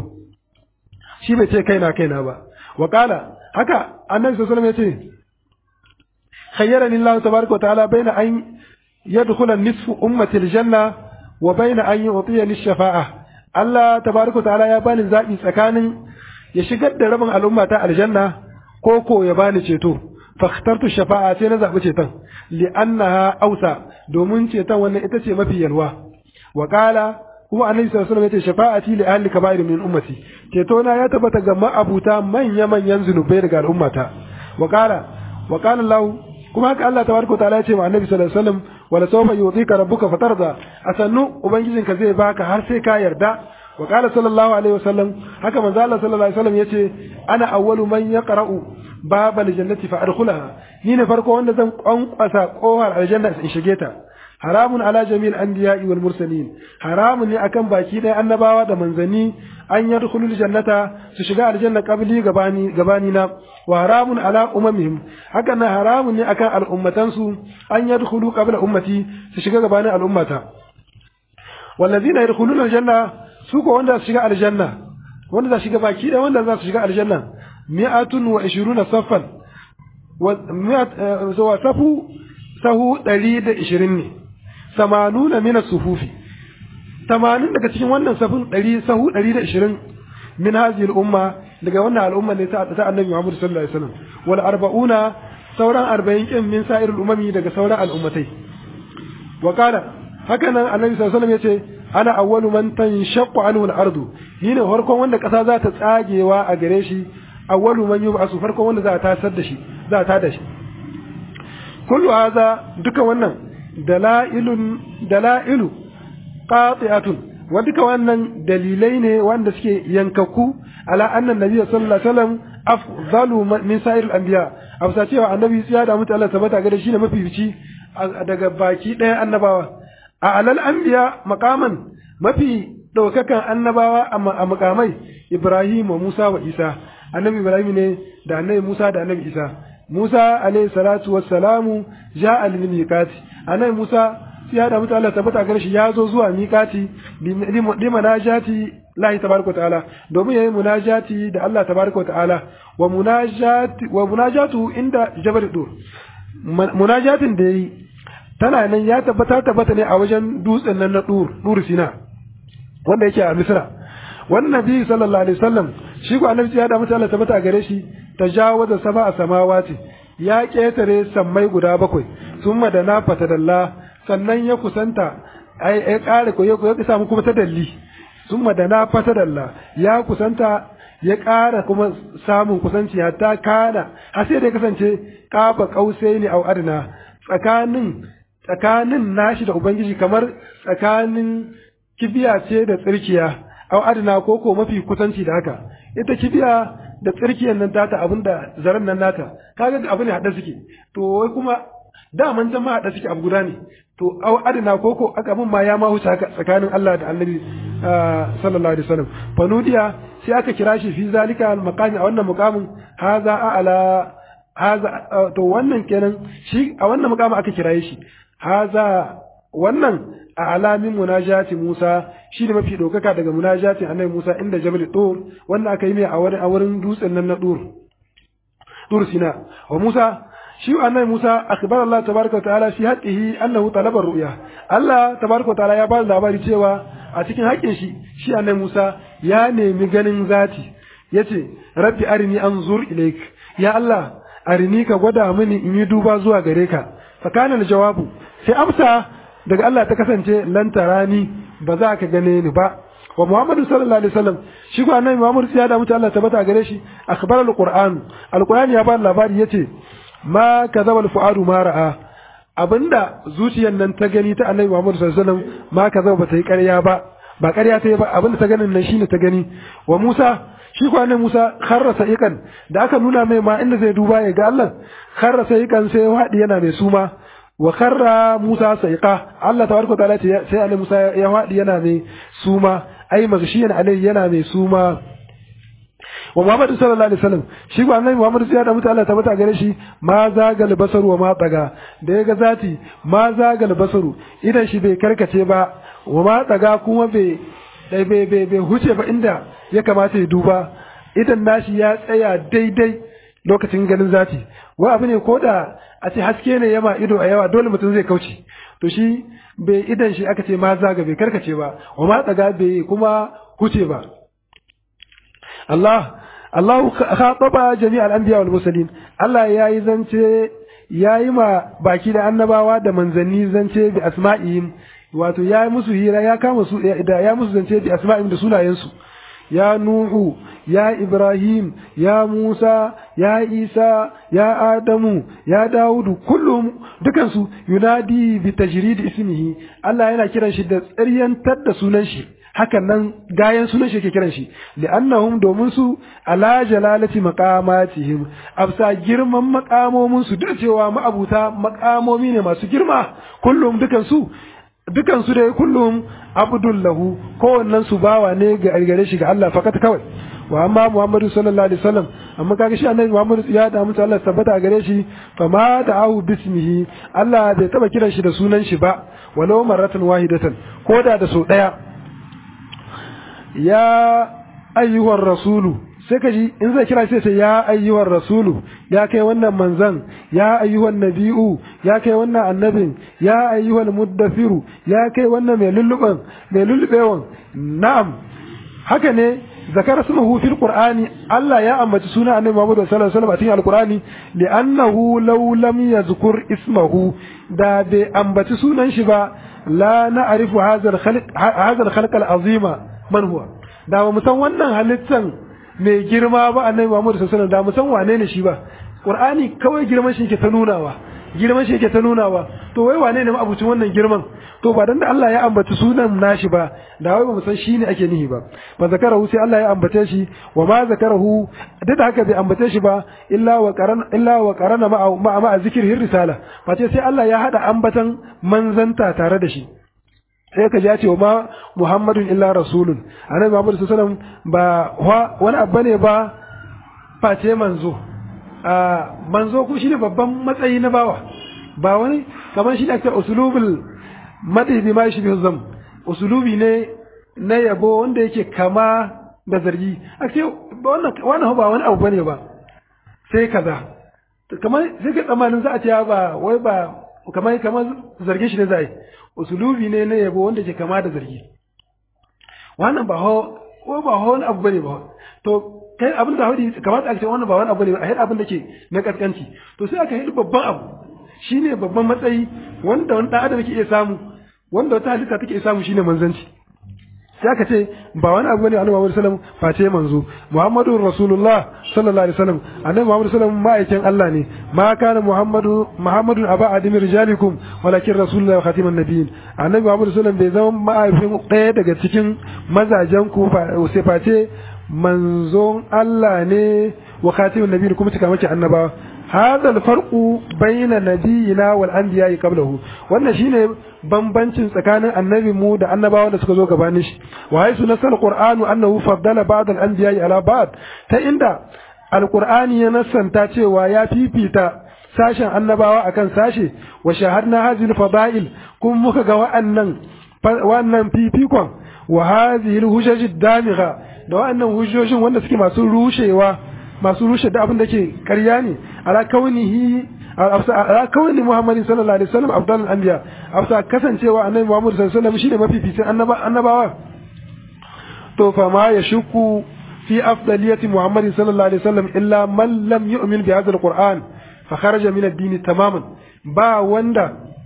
shi bai ce kaina kaina ba wa kala haka annabi sallallahu alaihi wasallam ya ce khayyarani Allah tabaraka wa ta'ala baina an yadkhula nisfu ummati aljanna wa baina an yu'tiyani shafa'a Allah tabaraka wa ta'ala ya bani zabi tsakanin ya shigar da rabin al'umma ta aljanna ko ko ya bani ceto fakhtartu shafa'a sai na zabi ceton li'annaha ausa domin ceton wannan ita ce mafi yalwa wa qala kuma annabi sallallahu alaihi wasallam yace shafa'ati li ahli kaba'ir min ummati ceto na ya tabbata ga ma'abuta manya manyan zunubai daga al'ummata wa qala wa qala Allah kuma haka Allah tabaraka ta'ala ya ce ma annabi sallallahu alaihi wasallam wala sawfa yu'tika rabbuka fatarda asannu ubangijinka zai baka har sai ka yarda wa qala sallallahu alaihi wasallam haka manzo Allah sallallahu alaihi wasallam yace ana awwalu man yaqra'u babal jannati fa adkhulaha ni ne farko wanda zan kwankwasa kohar aljanna in shige ta haramun ala jami'il anbiya'i wal mursalin haramun ne akan baki ɗaya annabawa da manzanni an yadkhulu jannata su shiga aljanna qabli gabani gabani na wa haramun ala umamihim haka na haramun ne akan al'ummatan su an yadkhulu qabla ummati su shiga gabani al'ummata wallazina yadkhuluna aljanna su ko wanda su shiga aljanna wanda za su shiga baki ɗaya wanda za su shiga aljanna mi'atun wa ishiruna saffan wa safu sahu ɗari da ishirin ne samanuna mina sufufi tamanin daga cikin wannan safin ɗari sahu ɗari da ishirin min hazil umma daga wannan al'umma ne ta annabi Muhammad sallallahu alaihi wasallam wal arba'una sauran arba'in kin min sa'irul umami daga sauran al'ummatai wa qala haka nan annabi sallallahu alaihi wasallam yace ana awwalu man tanshaqqu anhu al-ardu ni ne farkon wanda ƙasa za ta tsagewa a gare shi awwalu man yub'asu farkon wanda za ta tasar da shi za ta da shi kullu hadha duka wannan dalailun dalailu qati'atun wa duka wannan dalilai ne wanda suke yankaku ala annan nabi sallallahu alaihi wasallam afdalu min sa'ir al-anbiya afsa cewa annabi ya da mutu Allah tabbata ga shi ne mafifici daga baki ɗaya annabawa a alal anbiya maqaman mafi daukakan annabawa a makamai Ibrahim wa Musa wa Isa annabi Ibrahim ne da annabi Musa da annabi Isa Musa alayhi salatu wassalamu ja'a lil miqati annabi Musa ya da mutu Allah tabbata gare shi ya zo zuwa miqati li munajati Allah tabaraka ta'ala domin yayi munajati da Allah tabaraka ta'ala wa munajati wa munajatu inda jabal dur munajatin da yayi tana nan ya tabbata tabbata ne a wajen dutsen nan na dur dur sina wanda yake a Misra wannan nabi sallallahu alaihi wasallam shi ko annabi ya da mutu Allah tabbata gare shi tajawaza sab'a samawati ya ketare sammai guda bakwai summa da na fatadalla sannan ya kusanta ai ya kare ko ya samu kuma tadalli summa da na fatadalla ya kusanta ya ƙara kuma samun kusanci hatta kana har sai da ya kasance kafa kausai ne au adna tsakanin tsakanin nashi da ubangiji kamar tsakanin kibiya ce da tsirkiya au adna ko ko mafi kusanci da haka ita kibiya da tsirkiyan nan tata abinda zaren nan nata kaga abu ne hada suke to wai kuma daman can ma hada suke abu guda ne to au adna ko ko aka mun ma ya ma huce haka tsakanin Allah da Annabi sallallahu alaihi wasallam fanudiya sai aka kira shi fi zalika al maqami a wannan muqamin haza ala haza to wannan kenan shi a wannan muqamin aka kiraye shi haza wannan a alamin munajati Musa shi ne mafi ɗaukaka daga munajatin annabi Musa inda Jabal Dur wannan aka yi mai a wurin a wurin dutsen nan na Dur Dur Sina wa Musa shi annabi Musa akhbar Allah tabaraka wa ta'ala fi haqqihi annahu talaba ru'ya Allah tabaraka wa ta'ala ya ba labari cewa a cikin haƙƙin shi shi annabi Musa ya nemi ganin zati yace rabbi arini anzur ilaik ya Allah arini ka gwada mini in yi duba zuwa gare ka fa kana jawabu sai amsa daga Allah ta kasance lan tarani ba za ka gane ni ba wa Muhammadu sallallahu alaihi wasallam shi ko annabi Muhammad ya da mutu Allah tabbata gare shi akhbar alquran alquran ya ba labari yace ma kazaba alfuadu ma ra'a abinda zuciyar nan ta gani ta annabi Muhammad sallallahu alaihi wasallam ma kazaba ba ta yi ƙarya ba ba ƙarya ta yi ba abinda ta ganin nan shine ta gani wa Musa shi ko annabi Musa kharra sa'iqan da aka nuna mai ma inda zai duba ya ga Allah kharra sa'iqan sai wadi yana mai suma wa karra Musa saiqa Allah tabaraka ta'ala ce sai Annabi Musa ya wadi yana mai suma ai magshiyan alai yana mai suma wa Muhammad sallallahu alaihi wasallam shi ko Annabi Muhammad sai ya da mutane Allah tabbata gare shi ma zagal basaru wa ma tsaga da ya ga zati ma zagal basaru idan shi bai karkace ba wa ma tsaga kuma bai bai bai bai huce ba inda ya kamata ya duba idan nashi ya tsaya daidai lokacin ganin zati wa abu ne ko da a ce haske ne yama ido a yawa dole mutum zai kauce to shi bai idan shi aka ce ma zaga bai karkace ba wa ma tsaga bai kuma huce ba Allah Allah khataba jami'al anbiya wal mursalin Allah yayi zance yayi ma baki da annabawa da manzanni zance bi asma'ihim wato yayi musu hira ya kama su da ya musu zance bi asma'ihim da sunayensu ya nuhu ya ibrahim ya musa ya isa ya adamu ya dawudu kullum dukansu yunadi bi tajrid ismihi Allah yana kiran shi da tsaryantar da sunan shi hakan nan gayan sunan shi yake kiran shi li'annahum domin su ala jalalati maqamatihim afsa girman maqamomin su duk cewa ma'abuta maqamomi ne masu girma kullum dukan su dukan su dai kullum abdullahu kowannen su bawa ne ga gare shi ga Allah fakat kawai wa amma Muhammadu sallallahu alaihi wasallam amma kaga shi annabi Muhammadu ya da mutu Allah tabbata gare shi fa ma da'ahu bismihi Allah bai taba kiran shi da sunan shi ba walau marratan wahidatan koda da so daya ya ayyuhar rasulu sai ka ji in zai kira sai sai ya ayyuhar rasulu ya kai wannan manzan ya ayyuhan nabi'u ya kai wannan annabin ya ayyuhal muddafiru ya kai wannan mai lulluban mai lullubewan na'am haka ne zakar ismuhu fil qur'ani Allah ya ambaci suna annabi Muhammad sallallahu alaihi wasallam a cikin alqur'ani li'annahu law lam yazkur ismahu da bai ambaci sunan shi ba la na'rifu hadha al-khalq hadha al-khalq al-azima man huwa da ba mu san wannan halittan mai girma ba annabi Muhammad sallallahu alaihi wasallam da mu san wane ne shi ba qur'ani kawai girman shi yake ta nunawa girman shi yake ta nunawa to wai wane ne abucin wannan girman to ba dan da Allah ya ambaci sunan nashi ba da wai ba mu san shi ne ake nihi ba fa zakarahu sai Allah ya ambace shi wa ma zakarahu duk da haka bai ambace shi ba illa wa qarana illa wa qarana ma ma, ma zikrihi risala fa sai Allah ya hada ambatan manzanta tare da shi sai ka ja ce wa ma Muhammadun illa rasulun annabi Muhammad sallallahu alaihi wasallam ba wani abu ne ba face manzo a manzo ku shine babban matsayi na bawa ba wani kamar shi da ake usulubul madi bi ma shi zam usulubi ne na yabo wanda yake kama da zargi ake wannan wannan ba wani abu bane ba sai kaza kamar sai ka tsammanin za a ce ba wai ba kamar kamar zargin shi ne za a yi usulubi ne na yabo wanda ke kama da zargi wannan ba ho ko ba ho wani abu bane ba to kai abin da haudi kamata a ce wannan ba wani abu ne ba a abin da ke na kaskanci to sai aka yi babban abu shine babban matsayi wanda wani dan adam yake iya samu wanda wata halitta take iya samu shine manzanci sai aka ce ba wani abu ne annabi Muhammad sallallahu alaihi wasallam face manzo Muhammadu Rasulullah sallallahu alaihi wasallam annabi Muhammad sallallahu alaihi wasallam ma'aikin Allah ne ma kana Muhammadu Muhammadun aba adimi rijalikum walakin Rasulullah wa khatiman nabiyyin annabi Muhammad sallallahu alaihi wasallam bai zama ma'aifin ɗaya daga cikin mazajen ku sai face manzon Allah ne wa khatiman nabiyyin kuma cika maki annabawa هذا الفرق بين نبينا والانبياء قبله wannan shine bambancin tsakanin annabi mu da annabawa da suka zo gabanin shi wa haisu nasal qur'anu annahu faddala ba'd al-anbiya'i ala ba'd ta inda alqur'ani ya nassanta cewa ya fifita sashen annabawa akan sashe wa shahadna hadhihi al-fada'il kuma muka ga wa'annan wannan fifikon wa hadhihi al-hujaj ad-damigha da wa'annan hujjojin wanda suke masu rushewa masu rushe da abin da ke ƙarya ne ala kaunihi ala kauni Muhammad sallallahu alaihi wasallam afdalul anbiya afsa kasancewa annabi Muhammad sallallahu alaihi wasallam shine mafificin annabawa to fa ma yashku fi afdaliyati Muhammad sallallahu alaihi wasallam illa man lam yu'min bi hadha alquran fa kharaja min ad-din tamaman ba wanda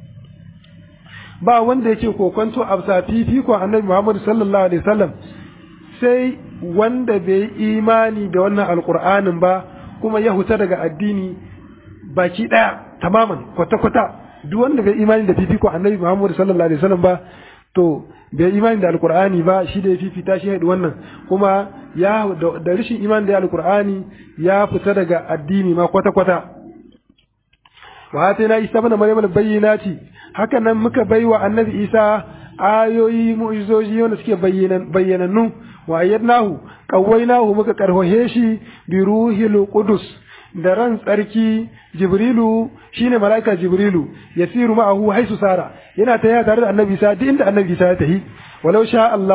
ba wanda yake kokonto afsa fifiko annabi Muhammad sallallahu alaihi wasallam sai wanda bai imani da wannan alkur'anin ba kuma ya huta daga addini baki daya tamaman kwata-kwata duk wanda bai imani da fifiko annabi Muhammad sallallahu alaihi wasallam ba to bai imani da alkur'ani ba shi da ya fifita shi haɗu wannan kuma ya da rashin imani da alkur'ani ya fita daga addini ma kwata-kwata wa atina isa bana maryam bayyinati haka nan muka baiwa annabi isa ayoyi mu'izoji wanda suke bayyanannu wa ayyadnahu qawwaynahu muka karhohe shi bi ruhil qudus da ran tsarki jibrilu shine malaika jibrilu yasiru ma'ahu haisu sara yana ta tare da annabi sa duk inda annabi sa ya tahi walau sha Allah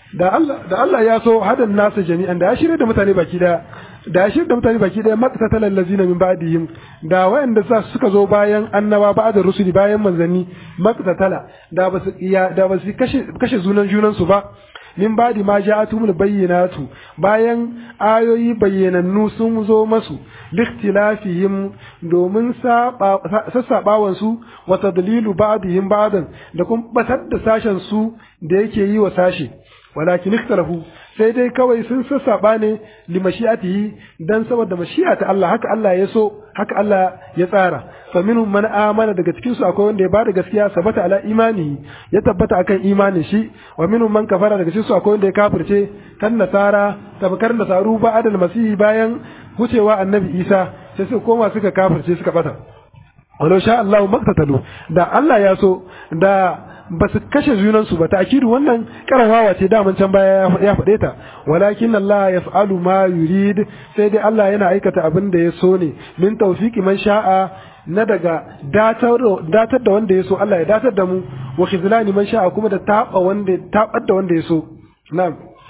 da Allah da Allah ya so hadan nasu jami'an da ya shirye da mutane baki daya da ya shirye da mutane baki daya maqtatal allazina min ba'dihim da wayanda sa suka zo bayan annaba ba'da rusuli bayan manzanni maqtatala da ba su da ba su kashe kashe zunan junan su ba min ba'di ma ja'atumul bayyinatu bayan ayoyi bayyanannu sun zo masu likhtilafihim domin sassabawan su wa tadlilu ba'dihim ba'dan da kuma batar da sashen su da yake yi wa sashi walakin ikhtalafu sai dai kawai sun sassaba ne li mashi'atihi dan saboda mashi'ata Allah haka Allah ya so haka Allah ya tsara fa minhum man amana daga cikin su akwai wanda ya bada gaskiya sabata ala imani ya tabbata akan imanin shi wa minhum man kafara daga cikin su akwai wanda ya kafirce kan nasara tabakar nasaru ba adal masihi bayan wucewa annabi Isa sai su koma suka kafirce suka bata walau sha Allah maktatalu da Allah ya so da ba su kashe junansu ba ta'kidu wannan karawawa ce daman can baya ya faɗe ta walakin Allah yaf'alu ma yurid sai dai Allah yana aikata abin da ya so ne min tawfiqi man sha'a na daga datar da wanda ya so Allah ya datar da mu wa khizlani man sha'a kuma da taba wanda tabar da wanda ya so na'am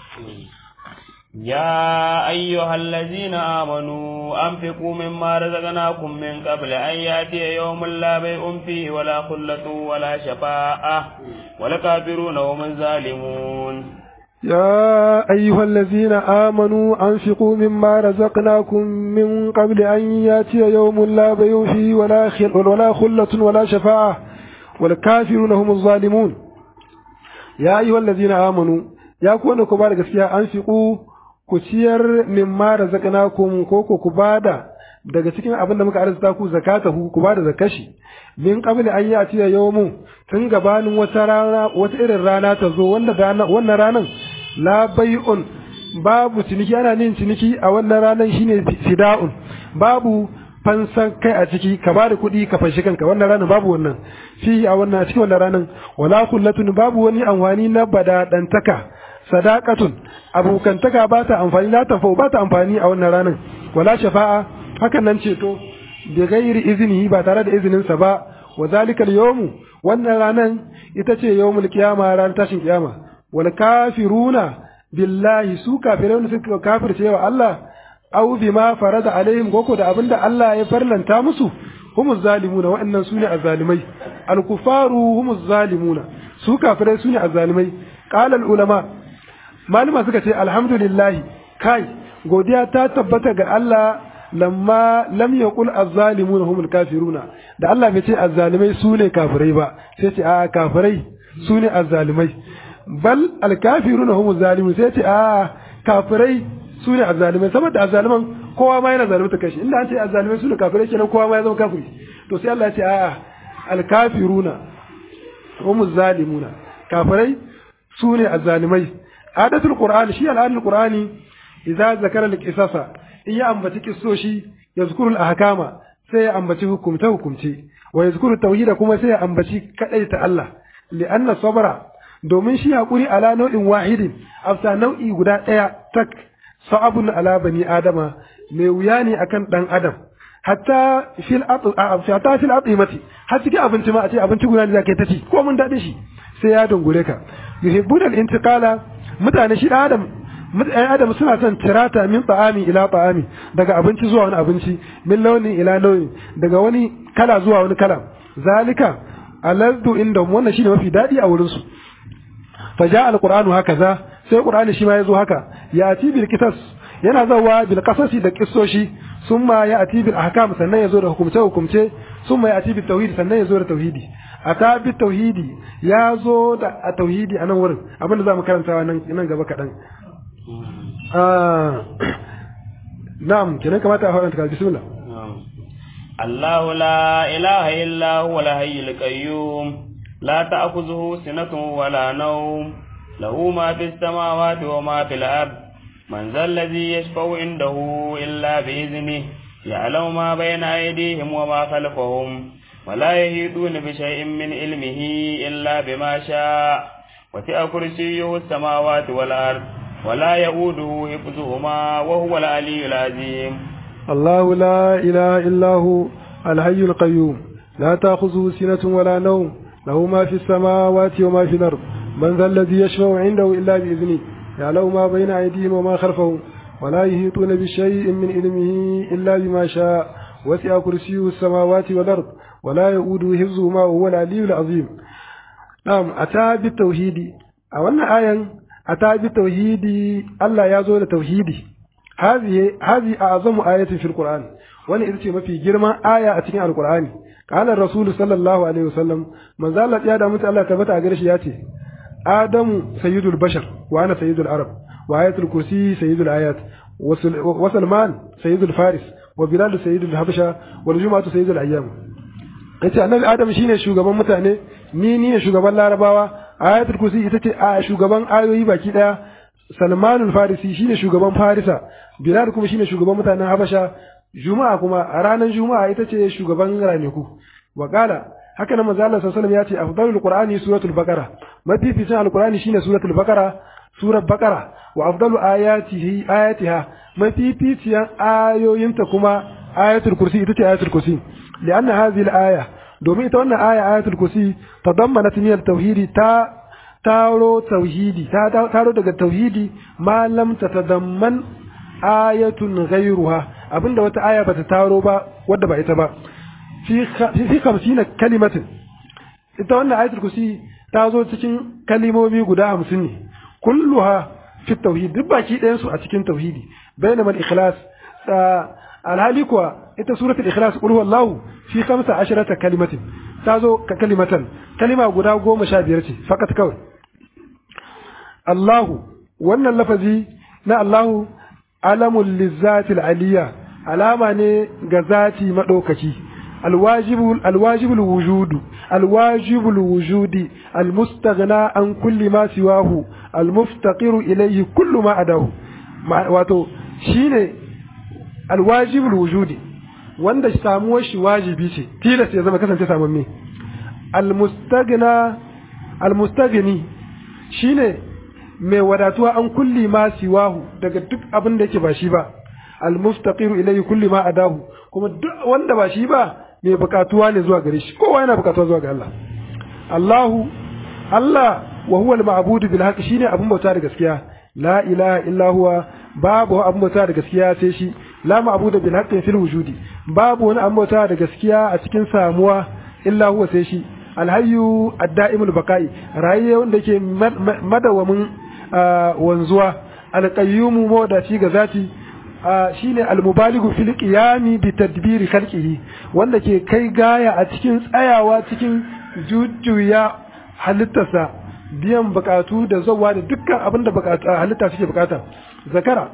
يا أيها الذين آمنوا أنفقوا مما رزقناكم من قبل أن يأتي يوم لا بيع فيه ولا خلة ولا شفاعة والكافرون هم الظالمون يا أيها الذين آمنوا أنفقوا مما رزقناكم من قبل أن يأتي يوم لا بيع فيه ولا خل ولا خلة ولا شفاعة والكافرون هم الظالمون يا أيها الذين آمنوا يا كون كبار gaskiya أنفقوا ku ciyar mimma razaqnakum ko ko ku bada daga cikin abin da muka arzuta ku zakatahu ku bada zakashi min qabli an yati yawmu tun gabanin wata rana wata irin rana ta zo wanda wannan ranan la bai'un babu ciniki ana nin ciniki a wannan ranan shine fida'un babu fansan kai a ciki ka ba da kuɗi ka fanshi kanka wannan ranar babu wannan fi a wannan a cikin wannan ranar wala kullatun babu wani amfani na badadantaka sadaqatun abokantaka ba ta amfani la tanfa ba ta amfani a wannan ranar wala shafa'a hakan nan ceto bi ghairi iznihi ba tare da izinin sa ba wa zalika al-yawmu wannan ranar ita ce yawmul qiyama ran tashin kiyama wal kafiruna billahi su kafirun suka kafirce wa Allah aw bima farada alaihim goko da abinda Allah ya farlanta musu humuz zalimuna wa'annan sune azzalimai al-kufaru humuz zalimuna su kafirai sune azzalimai qala al-ulama malama suka ce alhamdulillah kai godiya ta tabbata ga Allah lamma lam yaqul az-zalimuna humul kafiruna da Allah bai ce azzalimai sune kafirai ba sai ce a kafirai sune azzalimai bal al-kafiruna humuz zalimun sai ce a kafirai su ne azzalimai saboda azzaliman kowa ma yana zalimta kashi inda an ce azzalimai su ne kafirai kenan kowa ma ya zama kafiri to sai Allah ya ce a'a alkafiruna hum zalimuna kafirai su ne azzalimai adatul qur'ani shi al'adul qur'ani idza zakara al-qisasa in ya ambaci kissoshi yazkuru al-ahkama sai ya ambaci hukumta hukumce wa yazkuru tauhida kuma sai ya ambaci kadaita Allah li'anna sabra domin shi hakuri ala nau'in wahidin afsa nau'i guda daya tak sa'abun ala bani adama mai wuya ne akan dan adam hatta fil hatta fil atimati har cikin abinci ma a ce abinci guda ne zaka ta ci ko mun dade shi sai ya dungure ka yuhibbun al intiqala mutane shi dan adam mutane adam suna son tirata min ta'ami ila ta'ami daga abinci zuwa wani abinci min launin ila launin daga wani kala zuwa wani kala zalika aladdu inda wannan shine mafi dadi a wurin su faja alqur'anu hakaza sai qur'ani shi ma yazo haka ya ati bil qisas yana zawa bil qasasi da qissoshi summa ya ati bil ahkam sannan yazo da hukumce hukumce summa ya ati bil tauhid sannan yazo da tauhidi ata bil tauhidi yazo da a tauhidi a nan wurin abinda zamu karantawa nan nan gaba kadan ah na'am kenan kamata a fara ta bismillah الله لا إله إلا هو الحي القيوم لا تأخذه سنة ولا نوم له ما في السماوات وما في الأرض من ذا الذي يشفع عنده إلا بإذنه يعلم ما بين أيديهم وما خلفهم ولا يهيدون بشيء من علمه إلا بما شاء وسع كرسيه السماوات والأرض ولا يؤوده حفظهما وهو العلي العظيم الله لا إله إلا هو الحي القيوم لا تأخذه سنة ولا نوم له ما في السماوات وما في الأرض من ذا الذي يشفع عنده إلا بإذنه يعلم ما بين أيديهم وما خلفهم ولا يحيطون بشيء من علمه إلا بما شاء وسع كرسيه السماوات والأرض ولا يؤوده حفظهما وهو العلي العظيم نعم أتى بالتوحيد أولا آية أتى بالتوحيد الله يزول توحيدي هذه هذه أعظم آية في القرآن وأنا إذا ما في جرما آية أتكين القرآن قال الرسول صلى الله عليه وسلم من زالت يا دامت الله تبت أجرش ياتي آدم سيد البشر وأنا سيد العرب وآية الكرسي سيد الآيات وسلمان سيد الفارس وبلال سيد الحبشة والجمعة سيد الأيام yace annabi adam shine shugaban mutane ni ni ne shugaban larabawa ayatul kursi ita ce a shugaban ayoyi baki daya salmanul farisi shine shugaban farisa bilal kuma shine shugaban mutanen habasha juma'a kuma a ranar juma'a ita ce shugaban ranaku wa qala haka nan manzo Allah sallallahu alaihi wasallam ya ce afdalul qur'ani suratul baqara mafificin alqur'ani shine suratul baqara surar baqara wa afdalu ayatihi ayatiha mafificiyan ayoyinta kuma ayatul kursi ita ce ayatul kursi lianna hadhihi al-aya domin ita wannan aya ayatul kursi tadammanat min at-tauhidi ta taro tauhidi ta taro daga tauhidi ma lam tatadamman ayatun ghayruha abinda wata aya bata taro ba wadda ba ita ba fi fi 50 kalimatin ita wannan ayatul kursi ta zo cikin kalimomi guda 50 ne kulluha fi tauhid duk baki ɗayan su a cikin tauhidi bainama al-ikhlas alhali kuwa ita suratul ikhlas qul huwallahu fi 15 kalimatin ta zo ka kalimatan kalima guda goma sha biyar ce fakat kawai Allahu wannan lafazi na Allahu alamul lizatil aliyya alama ne ga zati madaukaki alwajibul alwajibul wujudu alwajibul wujudi almustaghna an kulli ma siwahu almuftaqiru ilayhi kullu ma adahu wato shine alwajibul wujudi wanda samuwar shi wajibi ce tilas ya zama kasance samamme almustaghna almustaghni shine mai wadatuwa an kulli ma siwahu daga duk abin da yake ba shi ba almustaqiru ilayhi kulli ma adahu kuma duk wanda ba shi ba mai bukatuwa ne zuwa gare shi kowa yana bukatuwa zuwa ga Allah Allahu Allah wa huwa al-ma'budu bil haqq shine abin bauta da gaskiya la ilaha illa huwa babu abin bauta da gaskiya sai shi la ma'budu bil haqqi fil wujudi babu wani abin bauta da gaskiya a cikin samuwa illa huwa sai shi alhayyu ad-da'imul baqa'i rayuwa wanda yake madawamin wanzuwa alqayyumu mawdaci ga zati shine almubaligu fil qiyami bi tadbiri khalqihi wanda ke kai gaya a cikin tsayawa cikin jujjuya halittarsa biyan bukatu da zawa da dukkan abin da halitta suke bukata zakara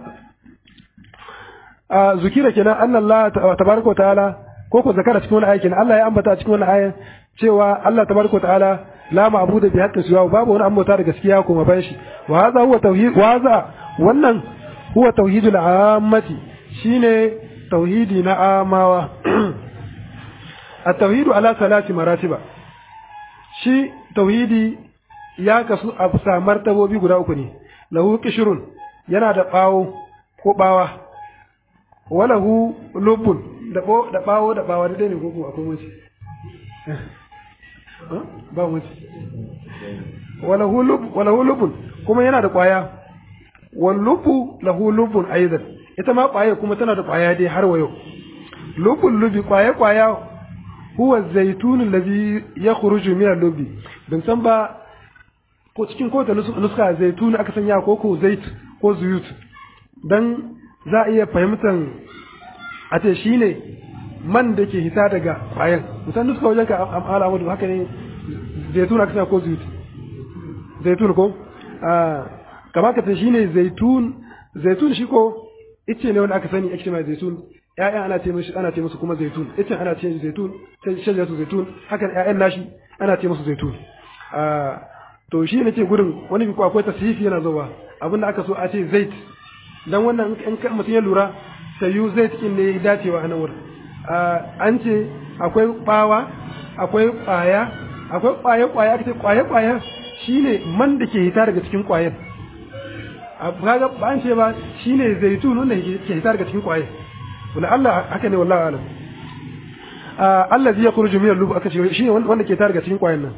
a zukira kenan Allah tabaraka wa ta'ala ko ko zakara cikin wani ayakin Allah ya ambata cikin wani ayan cewa Allah tabaraka wa ta'ala la ma'budu bi haqqi siwa babu wani ambata da gaskiya kuma ban shi wa hadha huwa tauhid wa hadha wannan huwa tauhidul ammati shine tauhidi na amawa at-tauhidu ala salati maratiba shi tauhidi ya kasu a bisa martabobi guda uku ne lahu qishrun yana da bawo ko bawa walahu lubun da bo da bawo da bawa da ne ko akwai wuce ba wuce walahu lub walahu lubun kuma yana da kwaya wal lubu lahu lubun aidan ita ma kwaya kuma tana da kwaya dai har wayo lubun lubi kwaya kwaya huwa zaitun allazi yakhruju min al-lubi bin san ba ko cikin kowace nuska zaitun aka sanya ko ko zait ko zuyut dan za a iya fahimtar a ce shine man da ke hita daga kwayan musan nuska wajen ka amala mutu haka ne zaitun aka sanya ko zuyut zaitun ko kama ka ce shine zaitun zaitun shi ko ice ne wanda aka sani ake mai zaitun ƴaƴan ana ce musu ana ce musu kuma zaitun icen ana ce zaitun shajaratu zaitun haka ƴaƴan nashi ana ce musu zaitun to shi ne ce gudun wani bi akwai tasrifi yana zuwa abin da aka so a ce zait dan wannan in mutum ya lura sayu zait din ne dacewa a nan wurin an ce akwai bawa akwai kwaya akwai kwaye kwaya aka ce kwaye kwaya shine man da ke hita daga cikin kwayan kaga ba an ce ba shine zaitun wanda ke hita daga cikin kwaye wala Allah haka ne wallahi alam Allah zai yakhruju min al-lub aka ce shine wanda ke hita daga cikin kwayan nan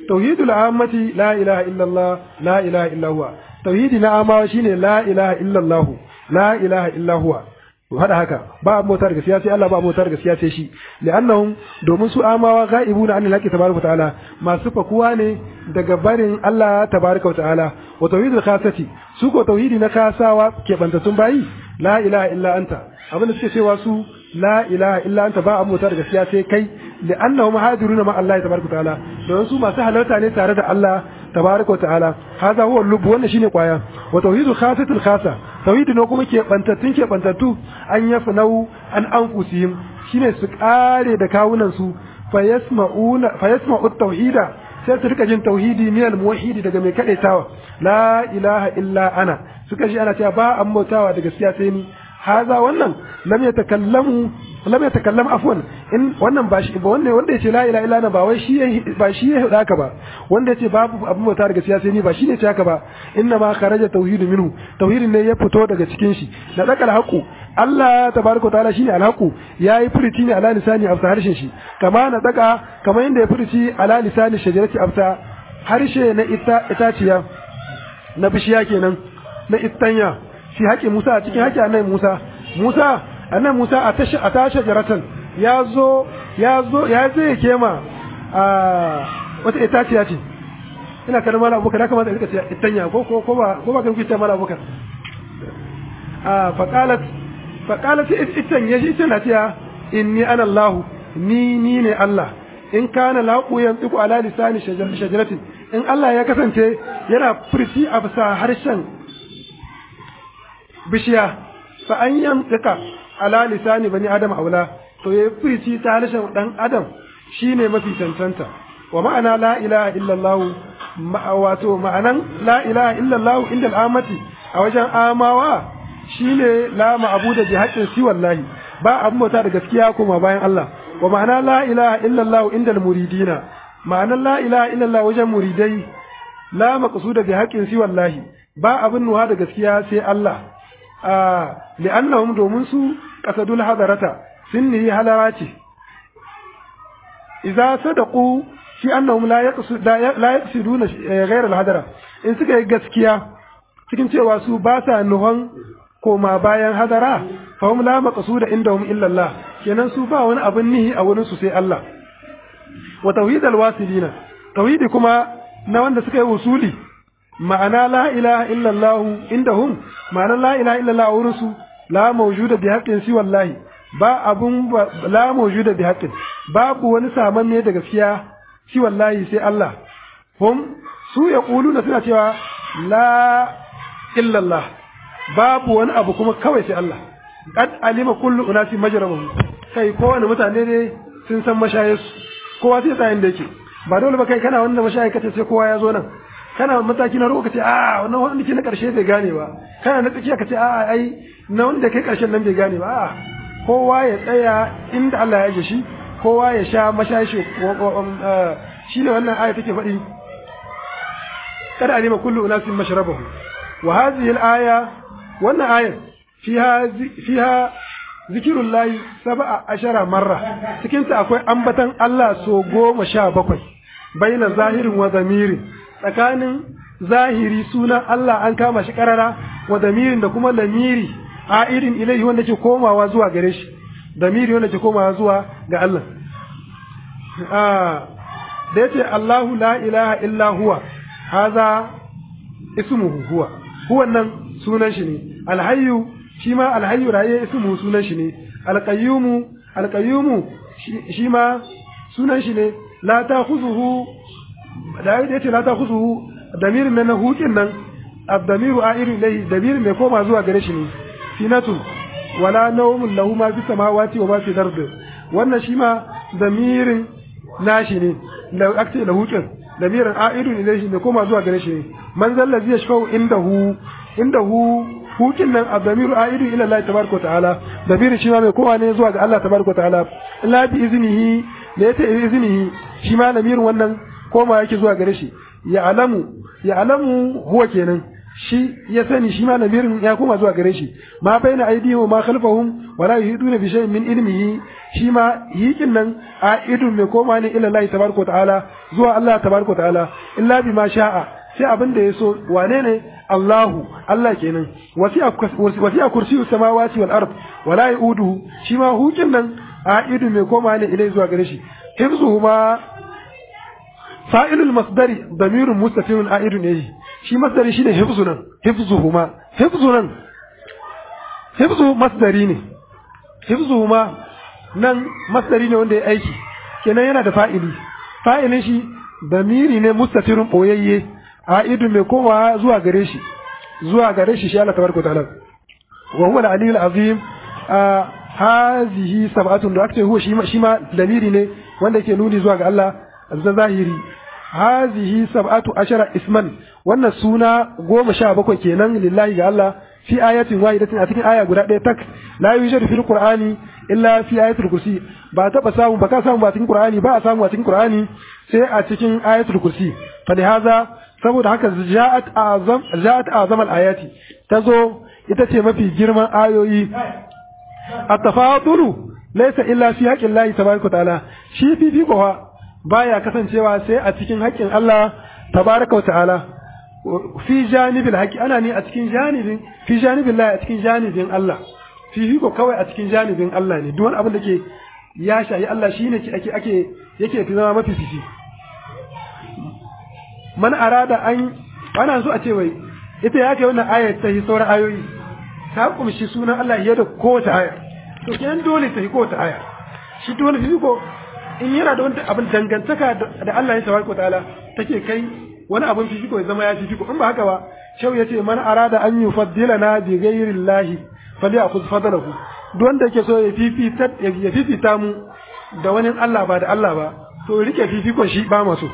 tauhidul ammati la ilaha illallah la ilaha illa huwa tauhidi na amawa shine la ilaha illallah la ilaha illa huwa hada haka ba motar gaskiya sai Allah ba motar gaskiya sai shi li'annahum domin su amawa ghaibuna anil haqqi tabaraka ta'ala masu fakuwa ne daga barin Allah tabaraka ta'ala wa tauhidul khasati su ko tauhidi na kasawa ke bantattun bayi la ilaha illa anta abinda suke cewa su la ilaha illa anta ba motar gaskiya sai kai li'annahum hadiruna ma Allah tabaraka ta'ala don su masu halarta ne tare da Allah tabaraka ta'ala hada huwa lub wannan shine kwaya wa tauhidul khasatul khasa tauhidi ne kuma ke bantattun ke bantattu an yafnau an anfusihim shine su kare da kawunan su fayasma'una fayasma'u tauhida sai su rika jin tauhidi min al muwahhidi daga mai kadaitawa la ilaha illa ana suka ji ana cewa ba an bautawa da gaskiya sai ni haza wannan lam yatakallamu lam yatakallam afwan in wannan ba shi ba wanda wanda yace la ilaha illa ana ba wai shi ba shi ya haka ba wanda yace babu abin bauta daga gaskiya sai ni ba shine ce haka ba inna ma kharaja tauhidu minhu tauhidin ne ya fito daga cikin shi da dakal haqu Allah tabaraka taala shine alhaqu yayi furiti ne ala lisani afsa harshen shi kama na daka kama inda ya furiti ala lisani shajarati afsa harshe na ita itaciya na bishiya kenan na istanya shi haƙi Musa a cikin haƙi annabi Musa Musa annan Musa a tashi a tashi jaratan ya zo ya zo ya zai kema a wata itaciya ce ina kada mala abubakar ya kamata rika ce itanya ko ko ko ba ko ba kan kuce mala abubakar a faqalat faqalat itan ya shi tana cewa inni ana Allah ni ni ne Allah in kana laqu yantiqu ala lisani shajaratin in Allah ya kasance yana furci a bisa harshen bishiya fa an yantiqa ala lisani bani adam aula to ya furici ta harshen dan adam shine mafi cancanta wa ma'ana la ilaha illallah wato ma'anan la ilaha illallah inda al'amati a wajen amawa shine la ma'budu bi haqqin si wallahi ba abin bauta da gaskiya kuma bayan Allah wa ma'ana la ilaha illallah inda al-muridina ma'anan la ilaha illallah wajen muridai la maqsuda bi haqqin si wallahi ba abin nuha da gaskiya sai Allah a li'annahum domin su qasadul hadarata sun yi halara ce idza sadaqu fi annahum la yaqsid la yaqsiduna ghayra al-hadara in suka yi gaskiya cikin cewa su ba sa nuhon koma bayan hadara fa hum la maqsuda indahum illa Allah kenan su ba wani abin nihi a wurin su sai Allah wa tauhid al-wasilina tauhidi kuma na wanda suka yi usuli ma'ana la ilaha illa Allah indahum ma'ana la ilaha illa Allah wurin su la mawjuda bi haqqin si wallahi ba abun la mawjuda bi haqqin babu wani samanne da gaskiya si wallahi sai Allah hum su yaquluna suna cewa la illa Allah babu wani abu kuma kawai sai Allah qad alima kullu unasi majrabuhum kai kowane mutane ne sun san mashayarsu kowa sai tsayin da yake ba dole ba kai kana wanda mashayi kace sai kowa ya zo nan kana mataki na roƙo kace a wannan wanda ke na ƙarshe bai gane ba kana na tsakiya kace a ai na wanda kai ƙarshen nan bai gane ba a kowa ya tsaya inda Allah ya ji shi kowa ya sha mashashi shi ne wannan aya take faɗi kada alima kullu unasin mashrabahu wa hadhihi al-aya wannan ayar fiha fiha zikirullahi sab'a ashara marra cikin ta akwai ambatan Allah so goma sha bakwai baina zahirin wa zamirin tsakanin zahiri sunan Allah an kama shi karara wa damirin da kuma lamiri a irin ilaihi wanda ke komawa zuwa gare shi damiri wanda ke komawa zuwa ga Allah da yace Allahu la ilaha illa huwa haza ismuhu huwa huwa nan sunan shi ne alhayyu shi ma alhayyu raye ismuhu sunan shi ne alqayyumu alqayyumu shi ma sunan shi ne la ta'khuzuhu da yace la ta'khuzuhu damirin nan hukin nan abdamiru a'iru ilayhi damirin mai koma zuwa gare shi ne sinatu wala nawmun lahu ma fi samawati wa ma fi ard wannan shi ma damirin nashi ne da akce da hukin damirin a'iru ilayhi mai koma zuwa gare shi ne man zalla zai shafau indahu indahu hukin nan abdamiru a'iru ila Allah tabaraka wa ta'ala damirin shi ma mai koma ne zuwa ga Allah tabaraka wa ta'ala illa bi iznihi da yata iznihi shi ma damirin wannan koma yake zuwa gare shi ya alamu ya alamu huwa kenan shi ya sani shi ma lamirin ya koma zuwa gare shi ma baina aidihim ma khalfahum wala yuhiduna bi shay'in min ilmihi shi ma yikin nan aidun mai koma ne ila Allah tabaraka ta'ala zuwa Allah tabaraka ta'ala illa bima sha'a sai abin da ya so wane ne Allahu Allah kenan wasi'a kursiyu samawati wal ard wala yuduhu shi ma hukin nan aidun mai koma ne ilai zuwa gare shi hifzuhuma fa'ilul masdari damirun mustatirun aidun ne shi masdari shine hifzunan hifzuhuma hifzunan hifzu masdari ne hifzuhuma nan masdari ne wanda ya aiki kenan yana da fa'ili fa'ilin shi damiri ne mustatirun boyayye aidun mai komawa zuwa gare shi zuwa gare shi shi Allah tabaraka ta'ala wa huwa al-aliyyul azim hazihi sab'atun da ake huwa shi ma damiri ne wanda yake nuni zuwa ga Allah da zahiri hazihi sab'atu ashara isman wannan suna goma sha bakwai kenan lillahi ga Allah fi ayatin wahidatin a cikin aya guda ɗaya tak la yujadu fil qur'ani illa fi ayatul kursi ba taba samu ba ka samu ba cikin qur'ani ba a samu a cikin qur'ani sai a cikin ayatul kursi fa haza saboda haka ja'at azam ja'at azam al ayati tazo ita ce mafi girman ayoyi at-tafadulu laysa illa fi haqqi Allah tabaaraka ta'ala shi fifi kowa baya kasancewa sai a cikin haƙƙin Allah tabaraka wa ta'ala fi janibil haƙi ana ne a cikin janibin fi janibin Allah a cikin janibin Allah fi ko kawai a cikin janibin Allah ne duk wani abin da ke ya shayi Allah shine ke ake ake yake fi zama mafi fifi man arada an ana so a ce wai ita ya kai wannan ayat ta yi sauran ayoyi ta kumshi sunan Allah ya da kowace aya to kenan dole ta yi kowace aya shi duk wani fifiko in yana da wani abin dangantaka da Allah ya tabaraka ta'ala take kai wani abin fifiko ya zama ya fifiko in ba haka ba shau yace man arada an yufaddilana bi ghairi llahi falyakhudh fadlahu duk wanda yake so ya fifita ya fifita mu da wani Allah ba da Allah ba to rike fifikon shi ba maso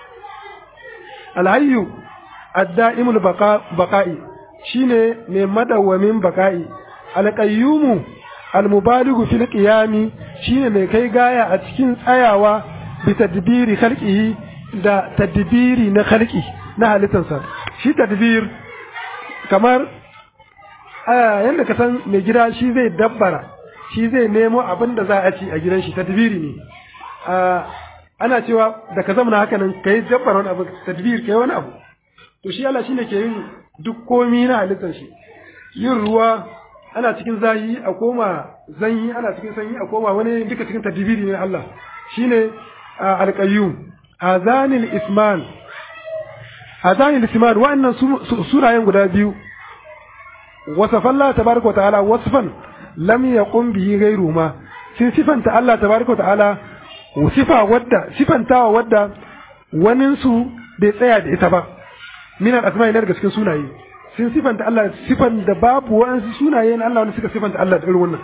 alhayyu ad-da'imul baqa'i shine mai madawwamin baqa'i alqayyumu almubaligu fil qiyami shine mai kai gaya a cikin tsayawa bi tadbiri khalqihi da tadbiri na khalqi na halittarsa shi tadbir kamar yanda ka san mai gida shi zai dabbara shi zai nemo abin da za a ci a gidan shi tadbiri ne ana cewa da ka zama haka nan kai dabbara wani abu tadbir kai wani abu to shi Allah shine ke yin duk komi na halittar shi yin ruwa ana cikin zahi a koma zanyi ana cikin sanyi a koma wani duka cikin tadbiri ne Allah shine alqayyum azanil isman azanil isman wa'annan surayen guda biyu wasafa Allah tabaraka ta'ala wasfan lam yaqum bihi ghayru ma sun sifanta Allah tabaraka ta'ala sifa wadda sifantawa wadda wanin su bai tsaya da ita ba min al-asma'i daga cikin sunaye sun sifanta Allah sifan da babu wa'ansu sunaye na Allah wanda suka sifanta Allah da irin wannan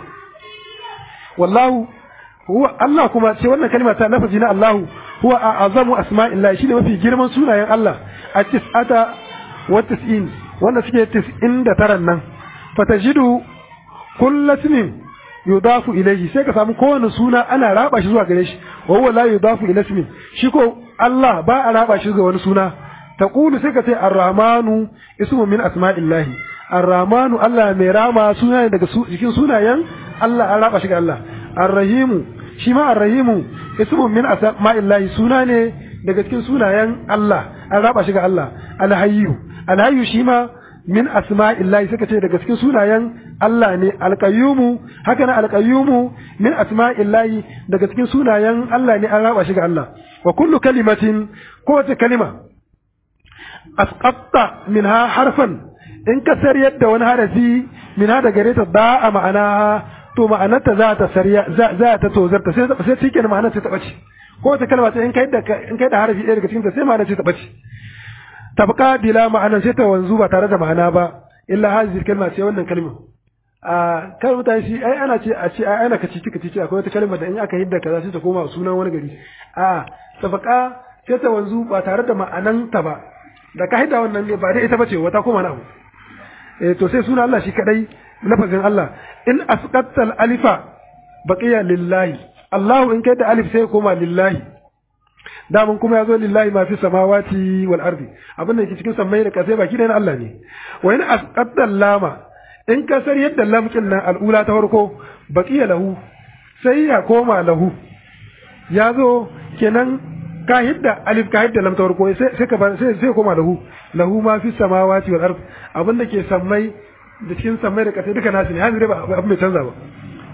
wallahu huwa Allah kuma ce wannan kalma ta lafazi na Allahu huwa a'azamu asma'illahi shine mafi girman sunayen Allah a tis'ata wa tis'in wanda suke tis'in da taran nan fatajidu kullu ismin yudafu ilayhi sai ka samu kowane suna ana raba shi zuwa gare shi wa huwa la yudafu ila ismin shi ko Allah ba a raba shi ga wani suna taqulu sai ka ce ar-rahmanu ismu min asma'illahi ar-rahmanu Allah mai rama suna ne daga cikin sunayen Allah an raba shi ga Allah ar-rahimu shi ma ar-rahimu ismu min asma'illahi suna ne daga cikin sunayen Allah an raba shi ga Allah al-hayyu al-hayyu shi ma min asma'illahi suka ce daga cikin sunayen Allah ne al-qayyumu haka na al-qayyumu min asma'illahi daga cikin sunayen Allah ne an raba shi ga Allah wa kullu kalimatin kowace kalima asqatta minha harfan in ka sariyar da wani harafi minha da gare ta da'a ma'ana to ma'anarta za ta sariya za ta tozarta sai sai take da ma'anar ta bace ko ta kalma ta in kai da in kai da harafi ɗaya daga cikin ta sai ma'anar ta bace tabqa bila ma'anar sai ta wanzu ba tare da ma'ana ba illa hazihi kalma ce wannan kalma a kan mutane shi ai ana ce a ce ai ana kaci kaci ce akwai wata kalma da in aka hidda kaza sai ta koma sunan wani gari a tabqa sai ta wanzu ba tare da ma'anan ta ba da ka hidda wannan ne ba dai ita bace wata koma na abu eh to sai sunan Allah shi kadai lafazin Allah in asqatta alifa baqiya lillahi Allahu in kai da alif sai koma lillahi daman kuma ya zo lillahi ma fi samawati wal ardi abin da yake cikin sammai da kasai baki da na Allah ne wa in asqatta lama in ka sar yadda lamkin nan al'ula ta farko baqiya lahu sai ya koma lahu ya zo kenan ka hidda alif ka hidda lam ta farko sai sai ka sai sai koma lahu lahu ma fi samawati wal ardi abin da ke sammai da cikin sammai da kasai duka nasu ne hanzu ba abin mai canza ba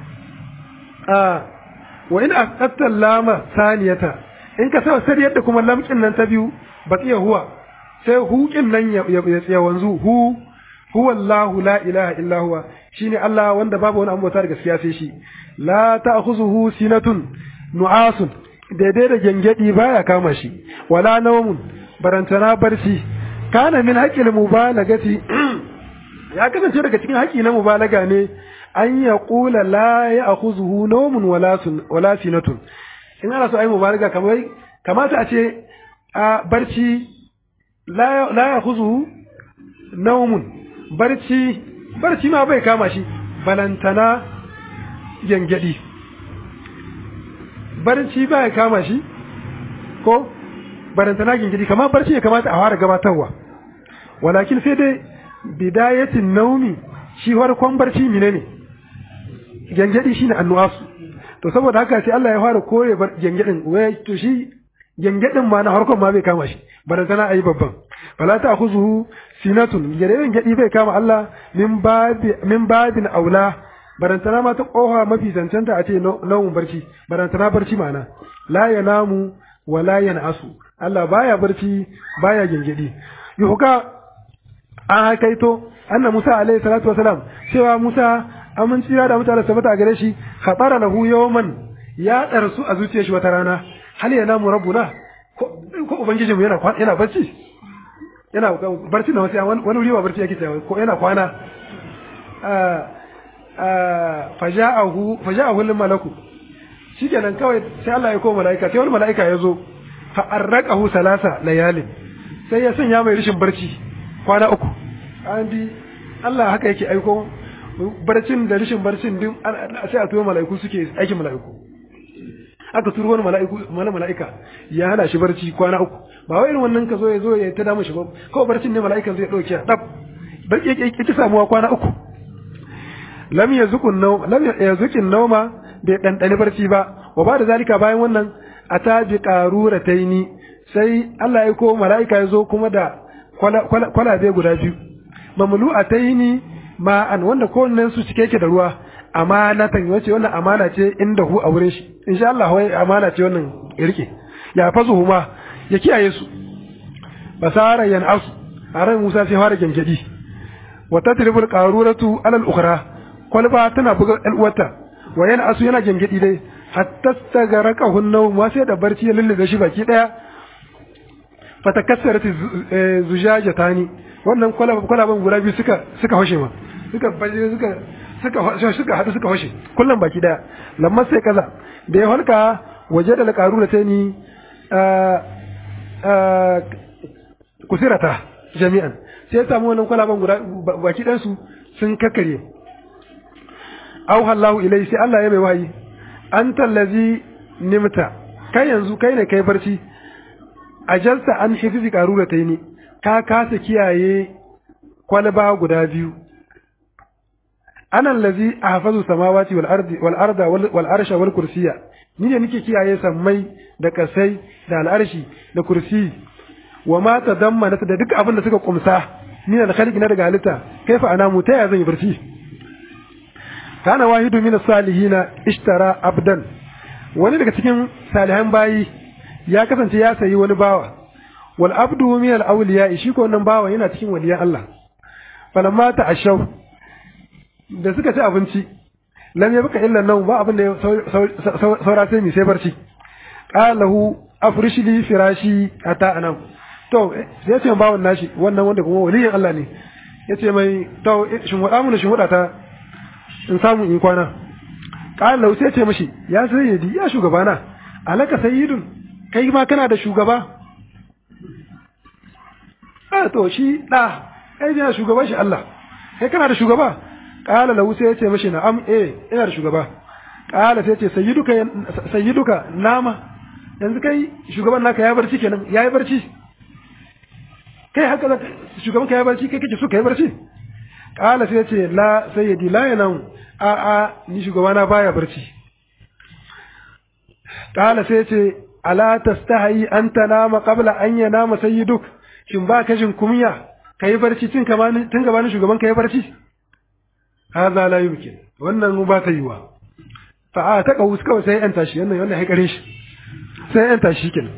a wa in asqatta lama saniyata in ka sa sai yadda kuma lamkin nan ta biyu baqiya huwa sai huƙin nan ya ya wanzu hu huwa Allah la ilaha illa huwa shine Allah wanda babu wani ambata da gaskiya sai shi la ta'khuzuhu sinatun nu'asun daidai da gengedi baya kama shi wala nawmun barantana barci kana min haqqil mubalagati ya kasance daga cikin haƙi na mubalaga ne an ya ƙula la ya akhuzuhu nawmun wala sun wala sinatun in ana so ai mubalaga kamar kamata a ce a barci la la ya akhuzuhu nawmun barci barci ma bai kama shi balantana gengedi barci bai kama shi ko balantana gengedi kamar barci ya kamata a fara gabatarwa walakin sai dai bidayatin naumi shi farkon barci mine ne gengedi shine annuwasu to saboda haka sai Allah ya fara kore gengedin wai to shi gengedin ma na farkon ma bai kama shi bana tana ayi babban fala ta khuzuhu sinatun gengedin gedi bai kama Allah min babi min babin aula barantana ma ta koha mafi zancanta a ce naumun barci barantana barci ma'ana la yanamu wa la yanasu Allah baya barci baya gengedi yuhka an haikaito anna Musa alaihi salatu wasalam cewa Musa amin tsira da mutane sabata a gare shi khatara lahu yawman ya darsu a zuciyar shi wata rana hal yana mu rabbuna ko ko ubangiji mu yana yana barci yana barci na wasu wani wuri ba barci yake cewa ko yana kwana faja'ahu faja'ahu lil malaku shikenan kawai sai Allah ya koma malaika sai wani malaika ya zo fa arraqahu salasa layalin sai ya sanya mai rishin barci kwana uku an bi Allah haka yake aiko barcin da rishin barcin din sai a tuwo mala'iku suke aikin mala'iku aka turo wani mala'iku mana mala'ika ya hana shi barci kwana uku ba wai irin wannan ka zo ya zo ya ta damu shi ba kawai barcin ne mala'ikan zai dauke dab barci yake yake samuwa kwana uku lam yazukun naw lam yazukin nawma bai dandani barci ba wa ba da zalika bayan wannan ata bi qarurataini sai Allah ya ko mala'ika ya zo kuma da kwalabe guda biyu mamlu a taini ma'an wanda kowannen su cike yake da ruwa amanatan wace wannan amana ce inda hu a wurin shi insha Allah wai amana ce wannan ya rike ya fasu huma ya kiyaye su basara yan asu a ran Musa sai fara gengedi wa tadribul qaruratu alal ukhra kwalba tana buga ɗan uwarta wa yan asu yana gengedi dai hatta stagaraka hunnaw ma sai da barci ya lullube shi baki daya fatakassarat zujajatani wannan kwalaban guda biyu suka suka hoshe ma suka baje suka suka suka hadu suka hoshe kullum baki daya lamma sai kaza da ya halka waje da karu da tani kusirata jami'an sai ya samu wannan kwalaban guda baki dan su sun kakkare au hallahu ilai sai Allah ya mai wayi anta allazi nimta kai yanzu kai ne kai barci ajalta an hifizi karura ta ne ka kasa kiyaye kwalba guda biyu anan lazi a hafazu samawati wal ardi wal arda wal arsha wal kursiya ni ne nake kiyaye sammai da kasai da al'arshi da kursi wa ma tadammana da duk abin da suka kumsa ni da khaliqi na daga halitta kaifa ana mu ta ya zan yi barci kana wahidu min salihina ishtara abdan wani daga cikin salihan bayi ya kasance ya sayi wani bawa wal abdu min al awliya shi ko wannan bawa yana cikin waliyan Allah falamma ta ashaw da suka ci abinci lam yabqa illa nawm ba abin da saura sai mi sai barci qalahu afrish li firashi ata anam to sai ce bawan nashi wannan wanda kuma waliyan Allah ne yace mai to shin wada mun shin wada ta in samu in kwana qalahu sai ce mishi ya sayyidi ya shugabana alaka sayyidun kai ma kana da shugaba a to shi da kai yana shugaban shi Allah kai kana da shugaba qala lahu sai yace mishi na'am eh ina da shugaba qala sai yace sayyiduka sayyiduka nama yanzu kai shugaban naka ya barci kenan ya yi barci kai haka shugaban ka ya barci kai kake so ka yi barci kala sai ce la sayyidi la yanam a a ni shugabana baya barci kala sai ce ala tastahi an tanama qabla an yanama sayyiduk shin ba ka jin kunya kai barci tun kamanin tun gabanin shugaban ka yi barci hadha la yumkin wannan ba ta yiwa fa a ta kawu kawai sai yan tashi wannan wannan haikare shi sai yan tashi kenan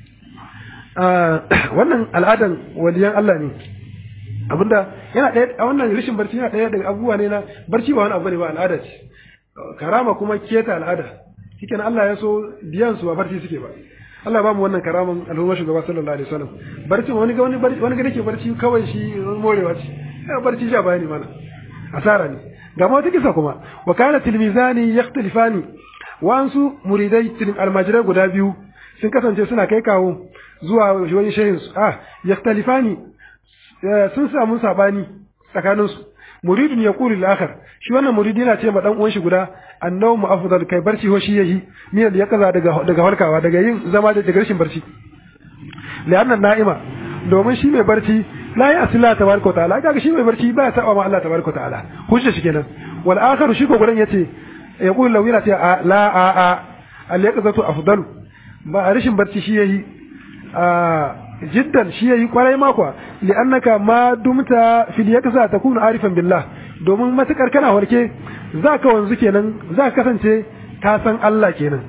wannan al'adan waliyan Allah ne abinda yana ɗaya a wannan rashin barci yana ɗaya daga abubuwa ne na barci ba wani abu ne ba al'ada ce karama kuma keta al'ada shikenan Allah ya so biyan su ba barci suke ba Allah ba mu wannan karaman al'umma shugaba sallallahu alaihi wasallam barci wani ga wani barci wani ga dake barci kawai shi morewa ce ya barci ja bayani mana asara ne ga ma wata kisa kuma wa kana tilmizani yakhtalifani wansu muridai tilm almajirai guda biyu sun kasance suna kai kawo zuwa wani shehin su ah yakhtalifani sun samu sabani tsakanin su muridun yaqulu lil akhar shi wannan muridi yana ce ma dan uwan shi guda annawmu afdal kai barci ho shi yahi min ya kaza daga daga farkawa daga yin zama da daga rashin barci li'anna na'ima domin shi mai barci la ya asila tabaraka wa ta'ala kaga shi mai barci ba ya saba ma Allah tabaraka wa ta'ala hujja shi kenan wal akharu shi ko gudan yace yaqulu law yana ce la a a al yaqzatu afdalu ba rashin barci shi yahi a jiddan shi yayi kwarai makwa li'annaka ma dumta fil yaqza takunu arifan billah domin matukar kana warke zaka wanzu kenan zaka kasance ka san Allah kenan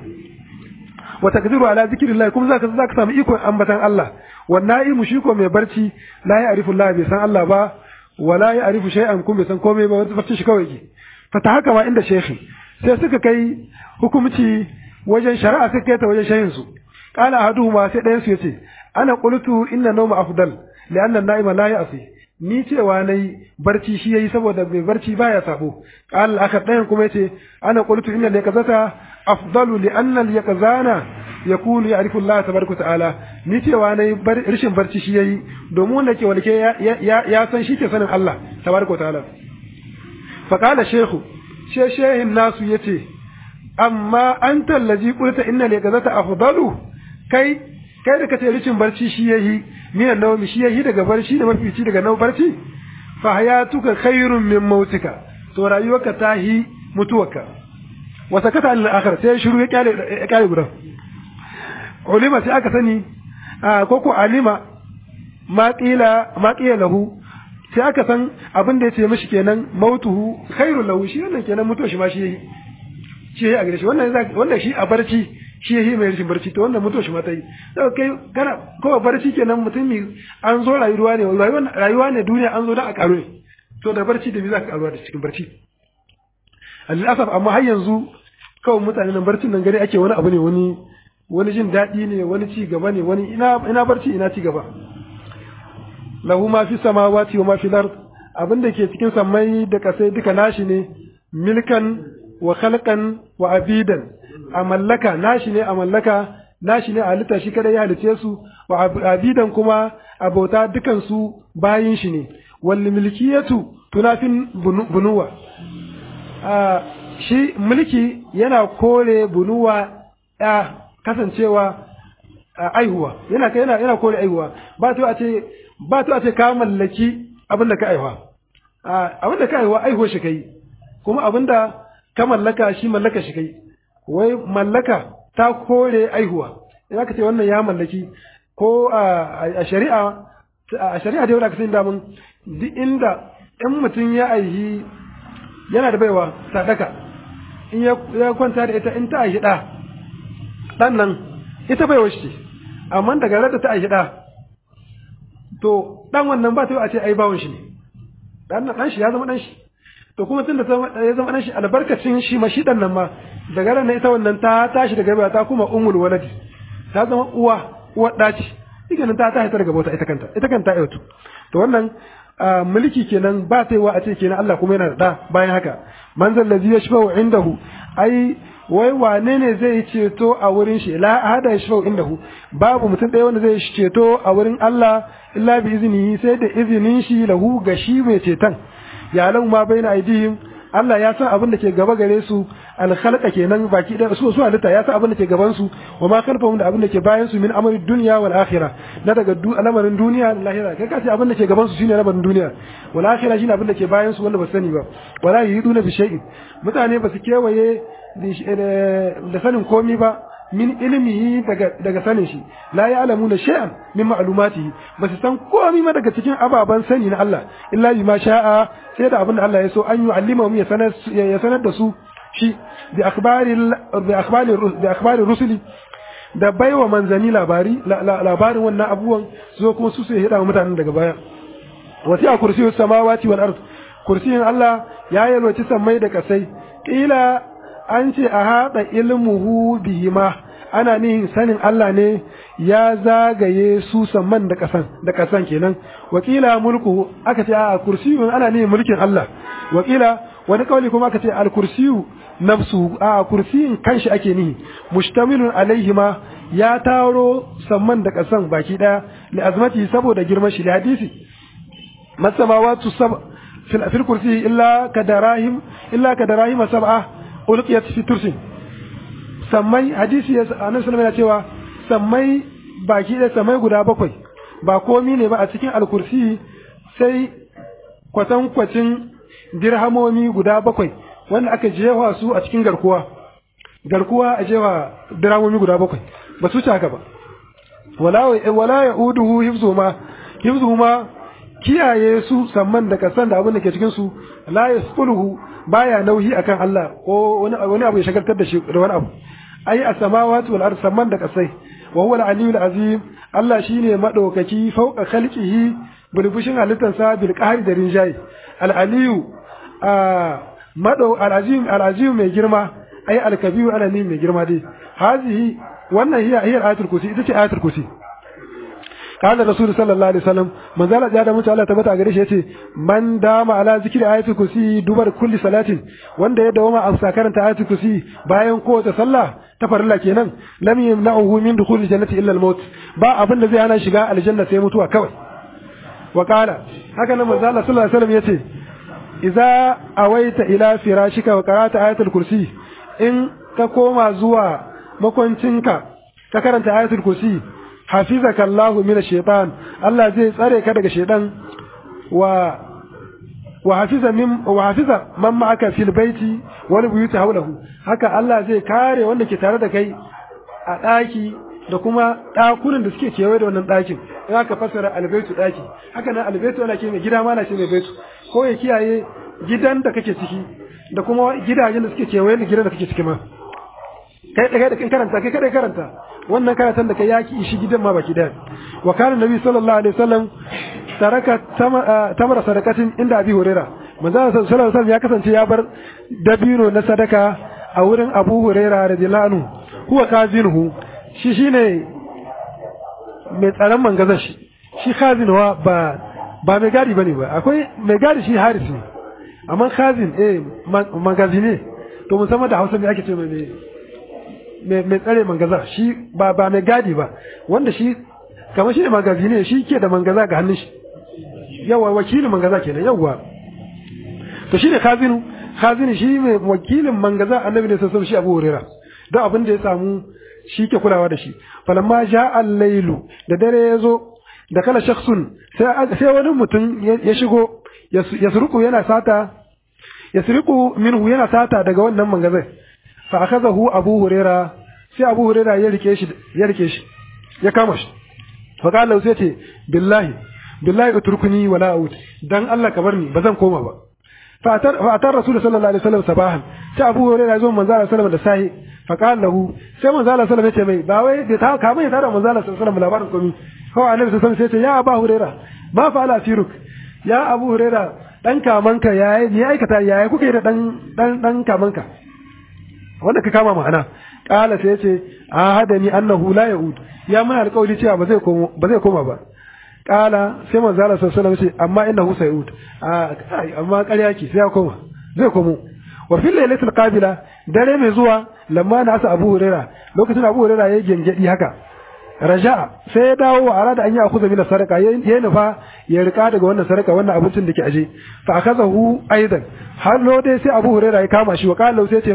wa taqdiru ala zikrillah kuma zaka zaka samu ikon ambatan Allah wan na'imu shi ko mai barci la ya'rifu Allah bai san Allah ba wala ya'rifu shay'an kuma bai san komai ba wanda barci shi kawai ke fata haka ma inda shekhi sai suka kai hukumci wajen shari'a suka kai ta wajen shayin su qala ahaduhuma sai ɗayan su yace ana qultu inna nawma afdal li'anna an-na'ima la ya'si ni cewa nayi barci shi yayi saboda mai barci baya sabo qala aka ɗayan kuma yace ana qultu inna al-yaqzata afdalu li'anna al-yaqzana yakunu ya'rifu Allah tabaraka ta'ala ni cewa nayi rishin barci shi yayi domin wanda ke walke ya san shi ke sanin Allah tabaraka ta'ala fa qala shaykhu she shehin nasu yace amma anta allazi qulta inna al-yaqzata afdalu kai kai da kace rishin barci shi yayi minan nawmi shi yayi daga barci da mafici daga nau barci fa hayatuka khairun min mautika to rayuwarka ta hi mutuwarka wa sakata al akhir sai shiru ya kyale ya kyale gudan ulima sai aka sani ko ko alima ma qila ma qila lahu sai aka san abin da yace mishi kenan mautuhu khairul lahu shi wannan kenan mutuwa shi ma shi yayi shi yayi a gare shi wannan wannan shi a barci shi yayi mai rashin barci to wannan mutuwa shi ma ta yi sai kai kana ko barci kenan mutum an zo rayuwa ne rayuwa ne duniya an zo da a karo ne to da barci da bi za ka karuwa da cikin barci al'asaf amma har yanzu kawai mutane nan barcin nan gari ake wani abu ne wani wani jin daɗi ne wani ci gaba ne wani ina ina barci ina ci gaba lahu ma fi samawati wa ma fi ard abin da ke cikin sammai da kasai duka nashi ne milkan wa khalqan wa abidan a mallaka nashi ne a mallaka nashi ne a halitta shi kada ya halice su wa abidan kuma abota dukan su bayin shi ne wal milkiyatu tunafin bunuwa shi mulki yana kore bunuwa ya kasancewa aihuwa yana yana yana kore aihuwa ba to a ce ba to a ce ka mallaki abin da ka aihuwa abin da ka aihuwa aihuwa shi kai kuma abin da ka mallaka shi mallaka shi kai wai mallaka ta kore aihuwa idan ka ce wannan ya mallaki ko a shari'a a shari'a da yau da ka sani damun duk inda in mutum ya aihi yana da baiwa sadaka in ya kwanta da ita in ta aihi ɗa ɗan nan ita baiwa shi amma daga rada ta aihi ɗa to ɗan wannan ba ta yi a ce ai bawon shi ne ɗan nan ɗan shi ya zama ɗan shi to kuma tun da ya zama ɗan shi albarkacin shi ma shi ɗan nan ma daga ran ita wannan ta tashi daga baiwa ta kuma ummul waladi ta zama uwa uwar ɗaci ita nan ta tashi ta daga bauta ita kanta ita kanta ta to wannan mulki kenan ba ta yiwa a ce kenan Allah kuma yana da bayan haka manzal ladzi yashfa'u indahu ai wai wane ne zai ceto a wurin shi la hada yashfa'u indahu babu mutum ɗaya wanda zai ceto a wurin Allah illa bi iznihi sai da izinin shi lahu ga shi mai ceton ya lahu ma baina aidihim Allah ya san abin da ke gaba gare su al-khalqa kenan baki da su su halitta ya san abin da ke gaban su wa ma khalfahum da abin da ke bayan su min amri dunya wal akhirah na daga lamarin duniya da lahira kai ka ce abin da ke gaban su shine lamarin duniya wal akhirah shine abin da ke bayan su wanda ba sani ba wala yiduna bi shay'in mutane ba su kewaye da sanin komi ba min ilmihi daga daga sanin shi la ya'lamuna shay'an min ma'lumatihi ba su san komai ma daga cikin ababan sani na Allah illa bima sha'a sai da abin da Allah ya so an yu'allimahum ya sanar ya sanar da su shi bi akhbari bi akhbari bi akhbari rusuli da baiwa manzani labari labarin wannan abubuwan zo kuma su sai hida mutanen daga baya wati a kursiyus samawati wal ard kursiyin Allah ya yalwaci sammai da kasai kila an ce a haɗa ilmuhu bihima ana nihin sanin Allah ne ya zagaye su samman da ƙasan da ƙasan kenan wakila mulku aka ce a kursiyun ana nihin mulkin Allah wakila wani kauli kuma aka ce al kursiyu nafsu a kursiyin kanshi ake nihi mustamilun alaihima ya taro samman da ƙasan baki ɗaya li azmati saboda girman shi da hadisi masamawatu sab fil kursi illa kadarahim illa kadarahim sab'a ulqiyat fi tursin sammai hadisi ya annabi sallallahu alaihi cewa sammai baki da sammai guda bakwai ba komi ne ba a cikin alkursi sai kwatan kwacin dirhamomi guda bakwai wanda aka jewa su a cikin garkuwa garkuwa a jewa dirhamomi guda bakwai ba su haka ba wala wala yauduhu hifzuhuma hifzuhuma kiyaye su samman da kasan da abin da ke cikin su la yasquluhu baya nauyi akan Allah ko wani abu ya shagaltar da shi da wani abu ai as-samawati wal ard samman da kasai wa huwa al-aliyyul azim Allah shine madaukaki fauka khalqihi bulbushin halittarsa bil qahri da rinjayi al-aliyyu madau al-azim al-azim mai girma ai al-kabir ana ne mai girma dai hazihi wannan hiya hiya ayatul kursi ita ce ayatul kursi قال الرسول صلى الله عليه وسلم من زال جاء da mutu Allah tabbata gare shi yace man dama ala zikri ayatul kursi dubar kulli salatin wanda ya dawama a karanta ayatul kursi bayan kowace sallah ta farilla kenan lam yamna'uhu min dukhulil jannati illa al-maut ba abin da zai hana shiga aljanna sai mutuwa kawai wa qala haka nan manzo Allah sallallahu alaihi wasallam yace idza awaita ila firashika wa qara'ta ayatul kursi in ka koma zuwa makwancinka ka karanta ayatul kursi hafizaka Allahu min ash-shaytan Allah zai tsare ka daga shaytan wa wa hafiza min wa hafiza man ma'aka fil baiti wal buyuti hawlahu haka Allah zai kare wanda ke tare da kai a daki da kuma dakunan da suke kewaye da wannan dakin in aka fassara albaitu daki haka nan albaitu ana ce mai gida ma na ce mai baitu ko ya kiyaye gidan da kake ciki da kuma gidajen da suke kewaye da gidan da kake ciki ma kai da kai karanta kai kada karanta wannan karatun da kai yaki ishi gidan ma baki daya wa kana nabi sallallahu alaihi wasallam taraka tamar sadakatin inda abi huraira manzo sallallahu alaihi wasallam ya kasance ya bar dabino na sadaka a wurin abu huraira radiyallahu anhu huwa kazinuhu shi shine mai tsaron mangazan shi shi kazinuwa ba ba mai gadi bane ba akwai mai gadi shi haris ne amma kazin eh magazine to musamman da Hausa me ake ce mai mai tsare mangaza shi ba ba mai gadi ba wanda shi kamar shi ne magazine shi ke da mangaza ga hannun shi yawa wakilin mangaza kenan yawa to shi ne khazinu khazinu shi mai wakilin mangaza annabi ne sassan shi abu hurera don abin da ya samu shi ke kulawa da shi falamma ja al-lailu da dare ya zo da kala shakhsun sai wani mutum ya shigo ya suruku yana sata ya suruku minhu yana sata daga wannan mangazai fa akazahu abu huraira sai abu huraira ya rike shi ya rike shi ya kama shi fa qala sai ce billahi billahi utrukuni wala out dan Allah ka bar ni bazan koma ba fa atar fa atar rasul sallallahu alaihi wasallam sabahan sai abu huraira zo manzo sallallahu alaihi wasallam da sahi fa qala lahu sai manzo sallallahu alaihi wasallam ya ce mai ba wai da ta ka mai tare manzo sallallahu alaihi wasallam labarin komi ko annabi sallallahu alaihi wasallam sai ce ya abu huraira ma fa'ala firuk ya abu huraira dan kamanka yayi ni aikata yayi kuka yi da dan dan dan kamanka wanda ka kama ma'ana kala sai yace ahadani annahu la yaud ya mun alƙawari cewa ba zai koma ba zai koma ba kala sai manzo Allah sallallahu alaihi wasallam ce amma innahu sayud amma ƙarya ki sai ya koma zai komo wa fil lailatul qabila dare mai zuwa lamma na asa Abu Huraira lokacin Abu Huraira yayi gengedi haka raja sai ya dawo wa arada an yi akuza mina sadaka ya nufa ya rika daga wannan sadaka wannan abincin da ke aje fa akazahu aidan har lo dai sai Abu Hurairah ya kama shi wa qala sai ce mai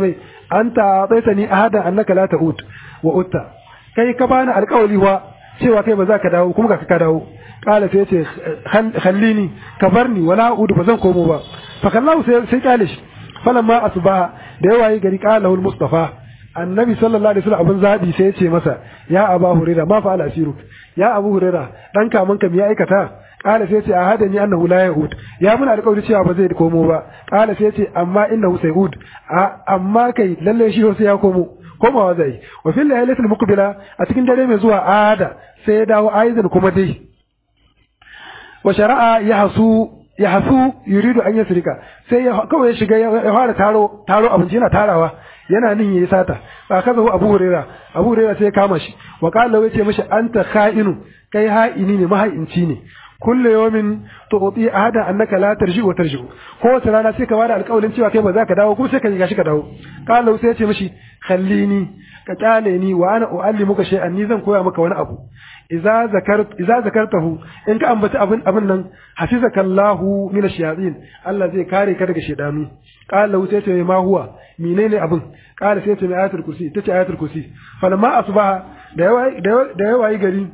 anta ataitani ahadan annaka la ta'ud wa utta kai ka bani alƙawari wa cewa kai ba za ka dawo kuma ga ka dawo kala sai ce khallini ka barni wala udu ba zan komo ba fa kallahu sai sai kale shi falamma asbaha da yawa yi gari kala al mustafa annabi sallallahu alaihi wasallam abin zabi sai ya ce masa ya aba huraira ma fa al ya abu huraira dan kaman ka me ya aikata kala sai ce a hada ni annahu la yaud ya mun alƙawari cewa ba zai komo ba kala sai ce amma innahu sayud amma kai lalle shi sai ya komo komawa zai wa fil laylatil muqbila a cikin dare mai zuwa ada sai ya dawo aizan kuma dai wa shari'a ya hasu ya hasu yuridu an yasrika sai ya kawai ya shiga ya fara taro taro abinci yana tarawa yana nin yayi sata fa kaza hu abu huraira abu huraira sai ya kama shi wa qala yace mishi anta kha'inu kai ha'ini ne maha'inci ne kullu yawmin tu'ti ahada annaka la tarji wa tarji ko wata rana sai ka bada alƙawarin cewa kai ba za ka dawo kuma sai ka gashi ka dawo qala sai ya ce mishi khallini ka kyale ni wa ana uallimuka shay'an ni zan koya maka wani abu idza zakart idza zakartahu in ka ambaci abin abin nan hafizaka Allahu min ash-shayatin Allah zai kare ka daga shedanu qala sai ce ma huwa menene abin qala sai ce mai ayatul kursi tace ayatul kursi falamma asbaha da yawa da yawa yi gari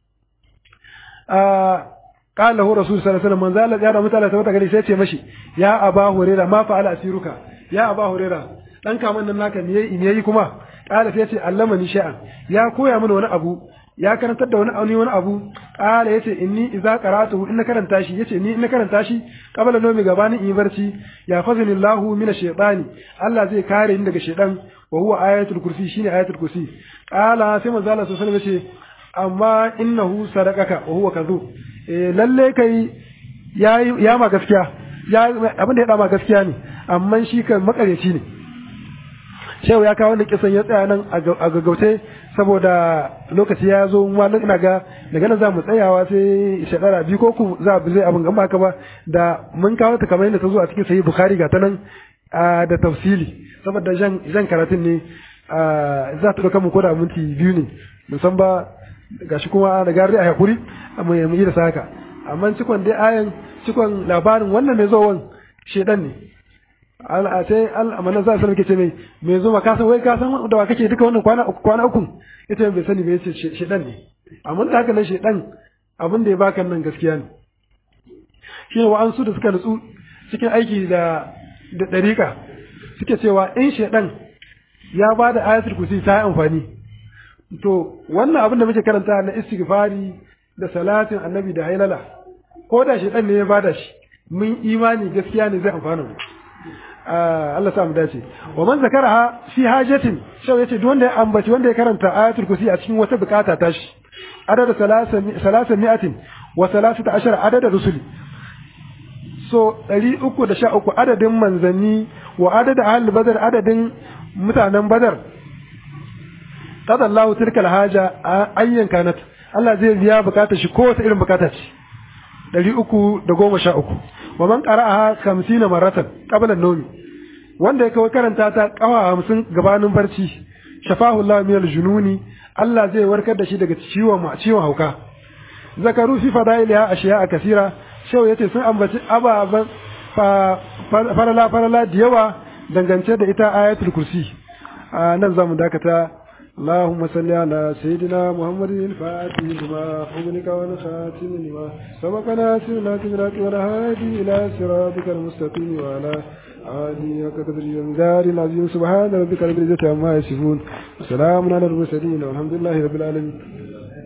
قال له رسول صلى الله عليه وسلم من زال يا متى ثبت gari sai ce mashi ya aba hurairah ma fa'ala asiruka ya aba hurairah dan kaman nan naka me yayi kuma qala sai ce allamani sha'an ya koya mini wani abu ya karantar da wani auni wani abu qala yace inni idza qara'tuhu in karanta shi yace ni in karanta shi qabla nomi gabanin in barci ya fazilillahu min ash-shaytani Allah zai kare ni daga shaytan wa huwa ayatul kursi shine ayatul kursi qala sai manzo Allah sallallahu alaihi wasallam yace amma innahu sadaqaka wa huwa kadhub eh lalle kai ya ya ma gaskiya ya abin da ya dama gaskiya ne amma shi kan makareci ne shehu ya kawo wanda kisan ya tsaya nan a gaggauce saboda lokaci ya zo mallan ina ga daga nan za mu tsayawa sai shekara biyu ko ku za mu zai abin gamba ka ba da mun kawo ta kamar yadda ta zo a cikin sahih bukhari ga ta nan da tafsili saboda jan jan karatun ne za ta dauka mu ko da minti biyu ne musan ba gashi kuma da gari a hakuri mu yi da saka amma cikon dai ayan cikon labarin wannan mai zowan shedan ne a sai al'amarin za su ke ce mai mai zo ka san wai ka san da wa kake duka wannan kwana uku kwana uku ita bai sani bai ce shedan ne amma da haka nan shedan abin da ya baka nan gaskiya ne shi ne wa'ansu da suka nutsu cikin aiki da da dariƙa suke cewa in shedan ya ba da ayatul kursi ta yi amfani to wannan abin da muke karanta na istighfari da salatin annabi da hailala ko da shedan ne ya bada shi mun imani gaskiya ne zai amfana mu Allah sa mu dace wa man zakaraha fi hajatin shau yace duk wanda ya ambaci wanda ya karanta ayatul kursi a cikin wata bukata ta shi adada salasa mi'atin wa salasata ashara adada rusuli so ɗari uku da sha uku adadin manzanni wa adada ahli badar adadin mutanen badar qada Allah tilka alhaja ayyan kanat Allah zai biya bukatar shi ko wata irin bukata ce ɗari uku da goma sha uku wa man qara'aha 50 maratan qabla an-nawm wanda yake karanta ta kawa 50 gabanin barci shafahu Allah min al-jununi Allah zai warkar da shi daga ciwon ciwon hauka zakaru fi fadailiha ashiya kasira shau yace sun ambaci ababan farala farala da yawa dangance da ita ayatul kursi nan zamu dakata اللهم صل على سيدنا محمد الفاتح لما أغلق والخاتم لما سبق ناصر الأكبرات والهادي إلى صراطك المستقيم وعلى آله وقدر الجمدار العظيم سبحان ربك رب العزة عما يصفون وسلام على المرسلين والحمد لله رب العالمين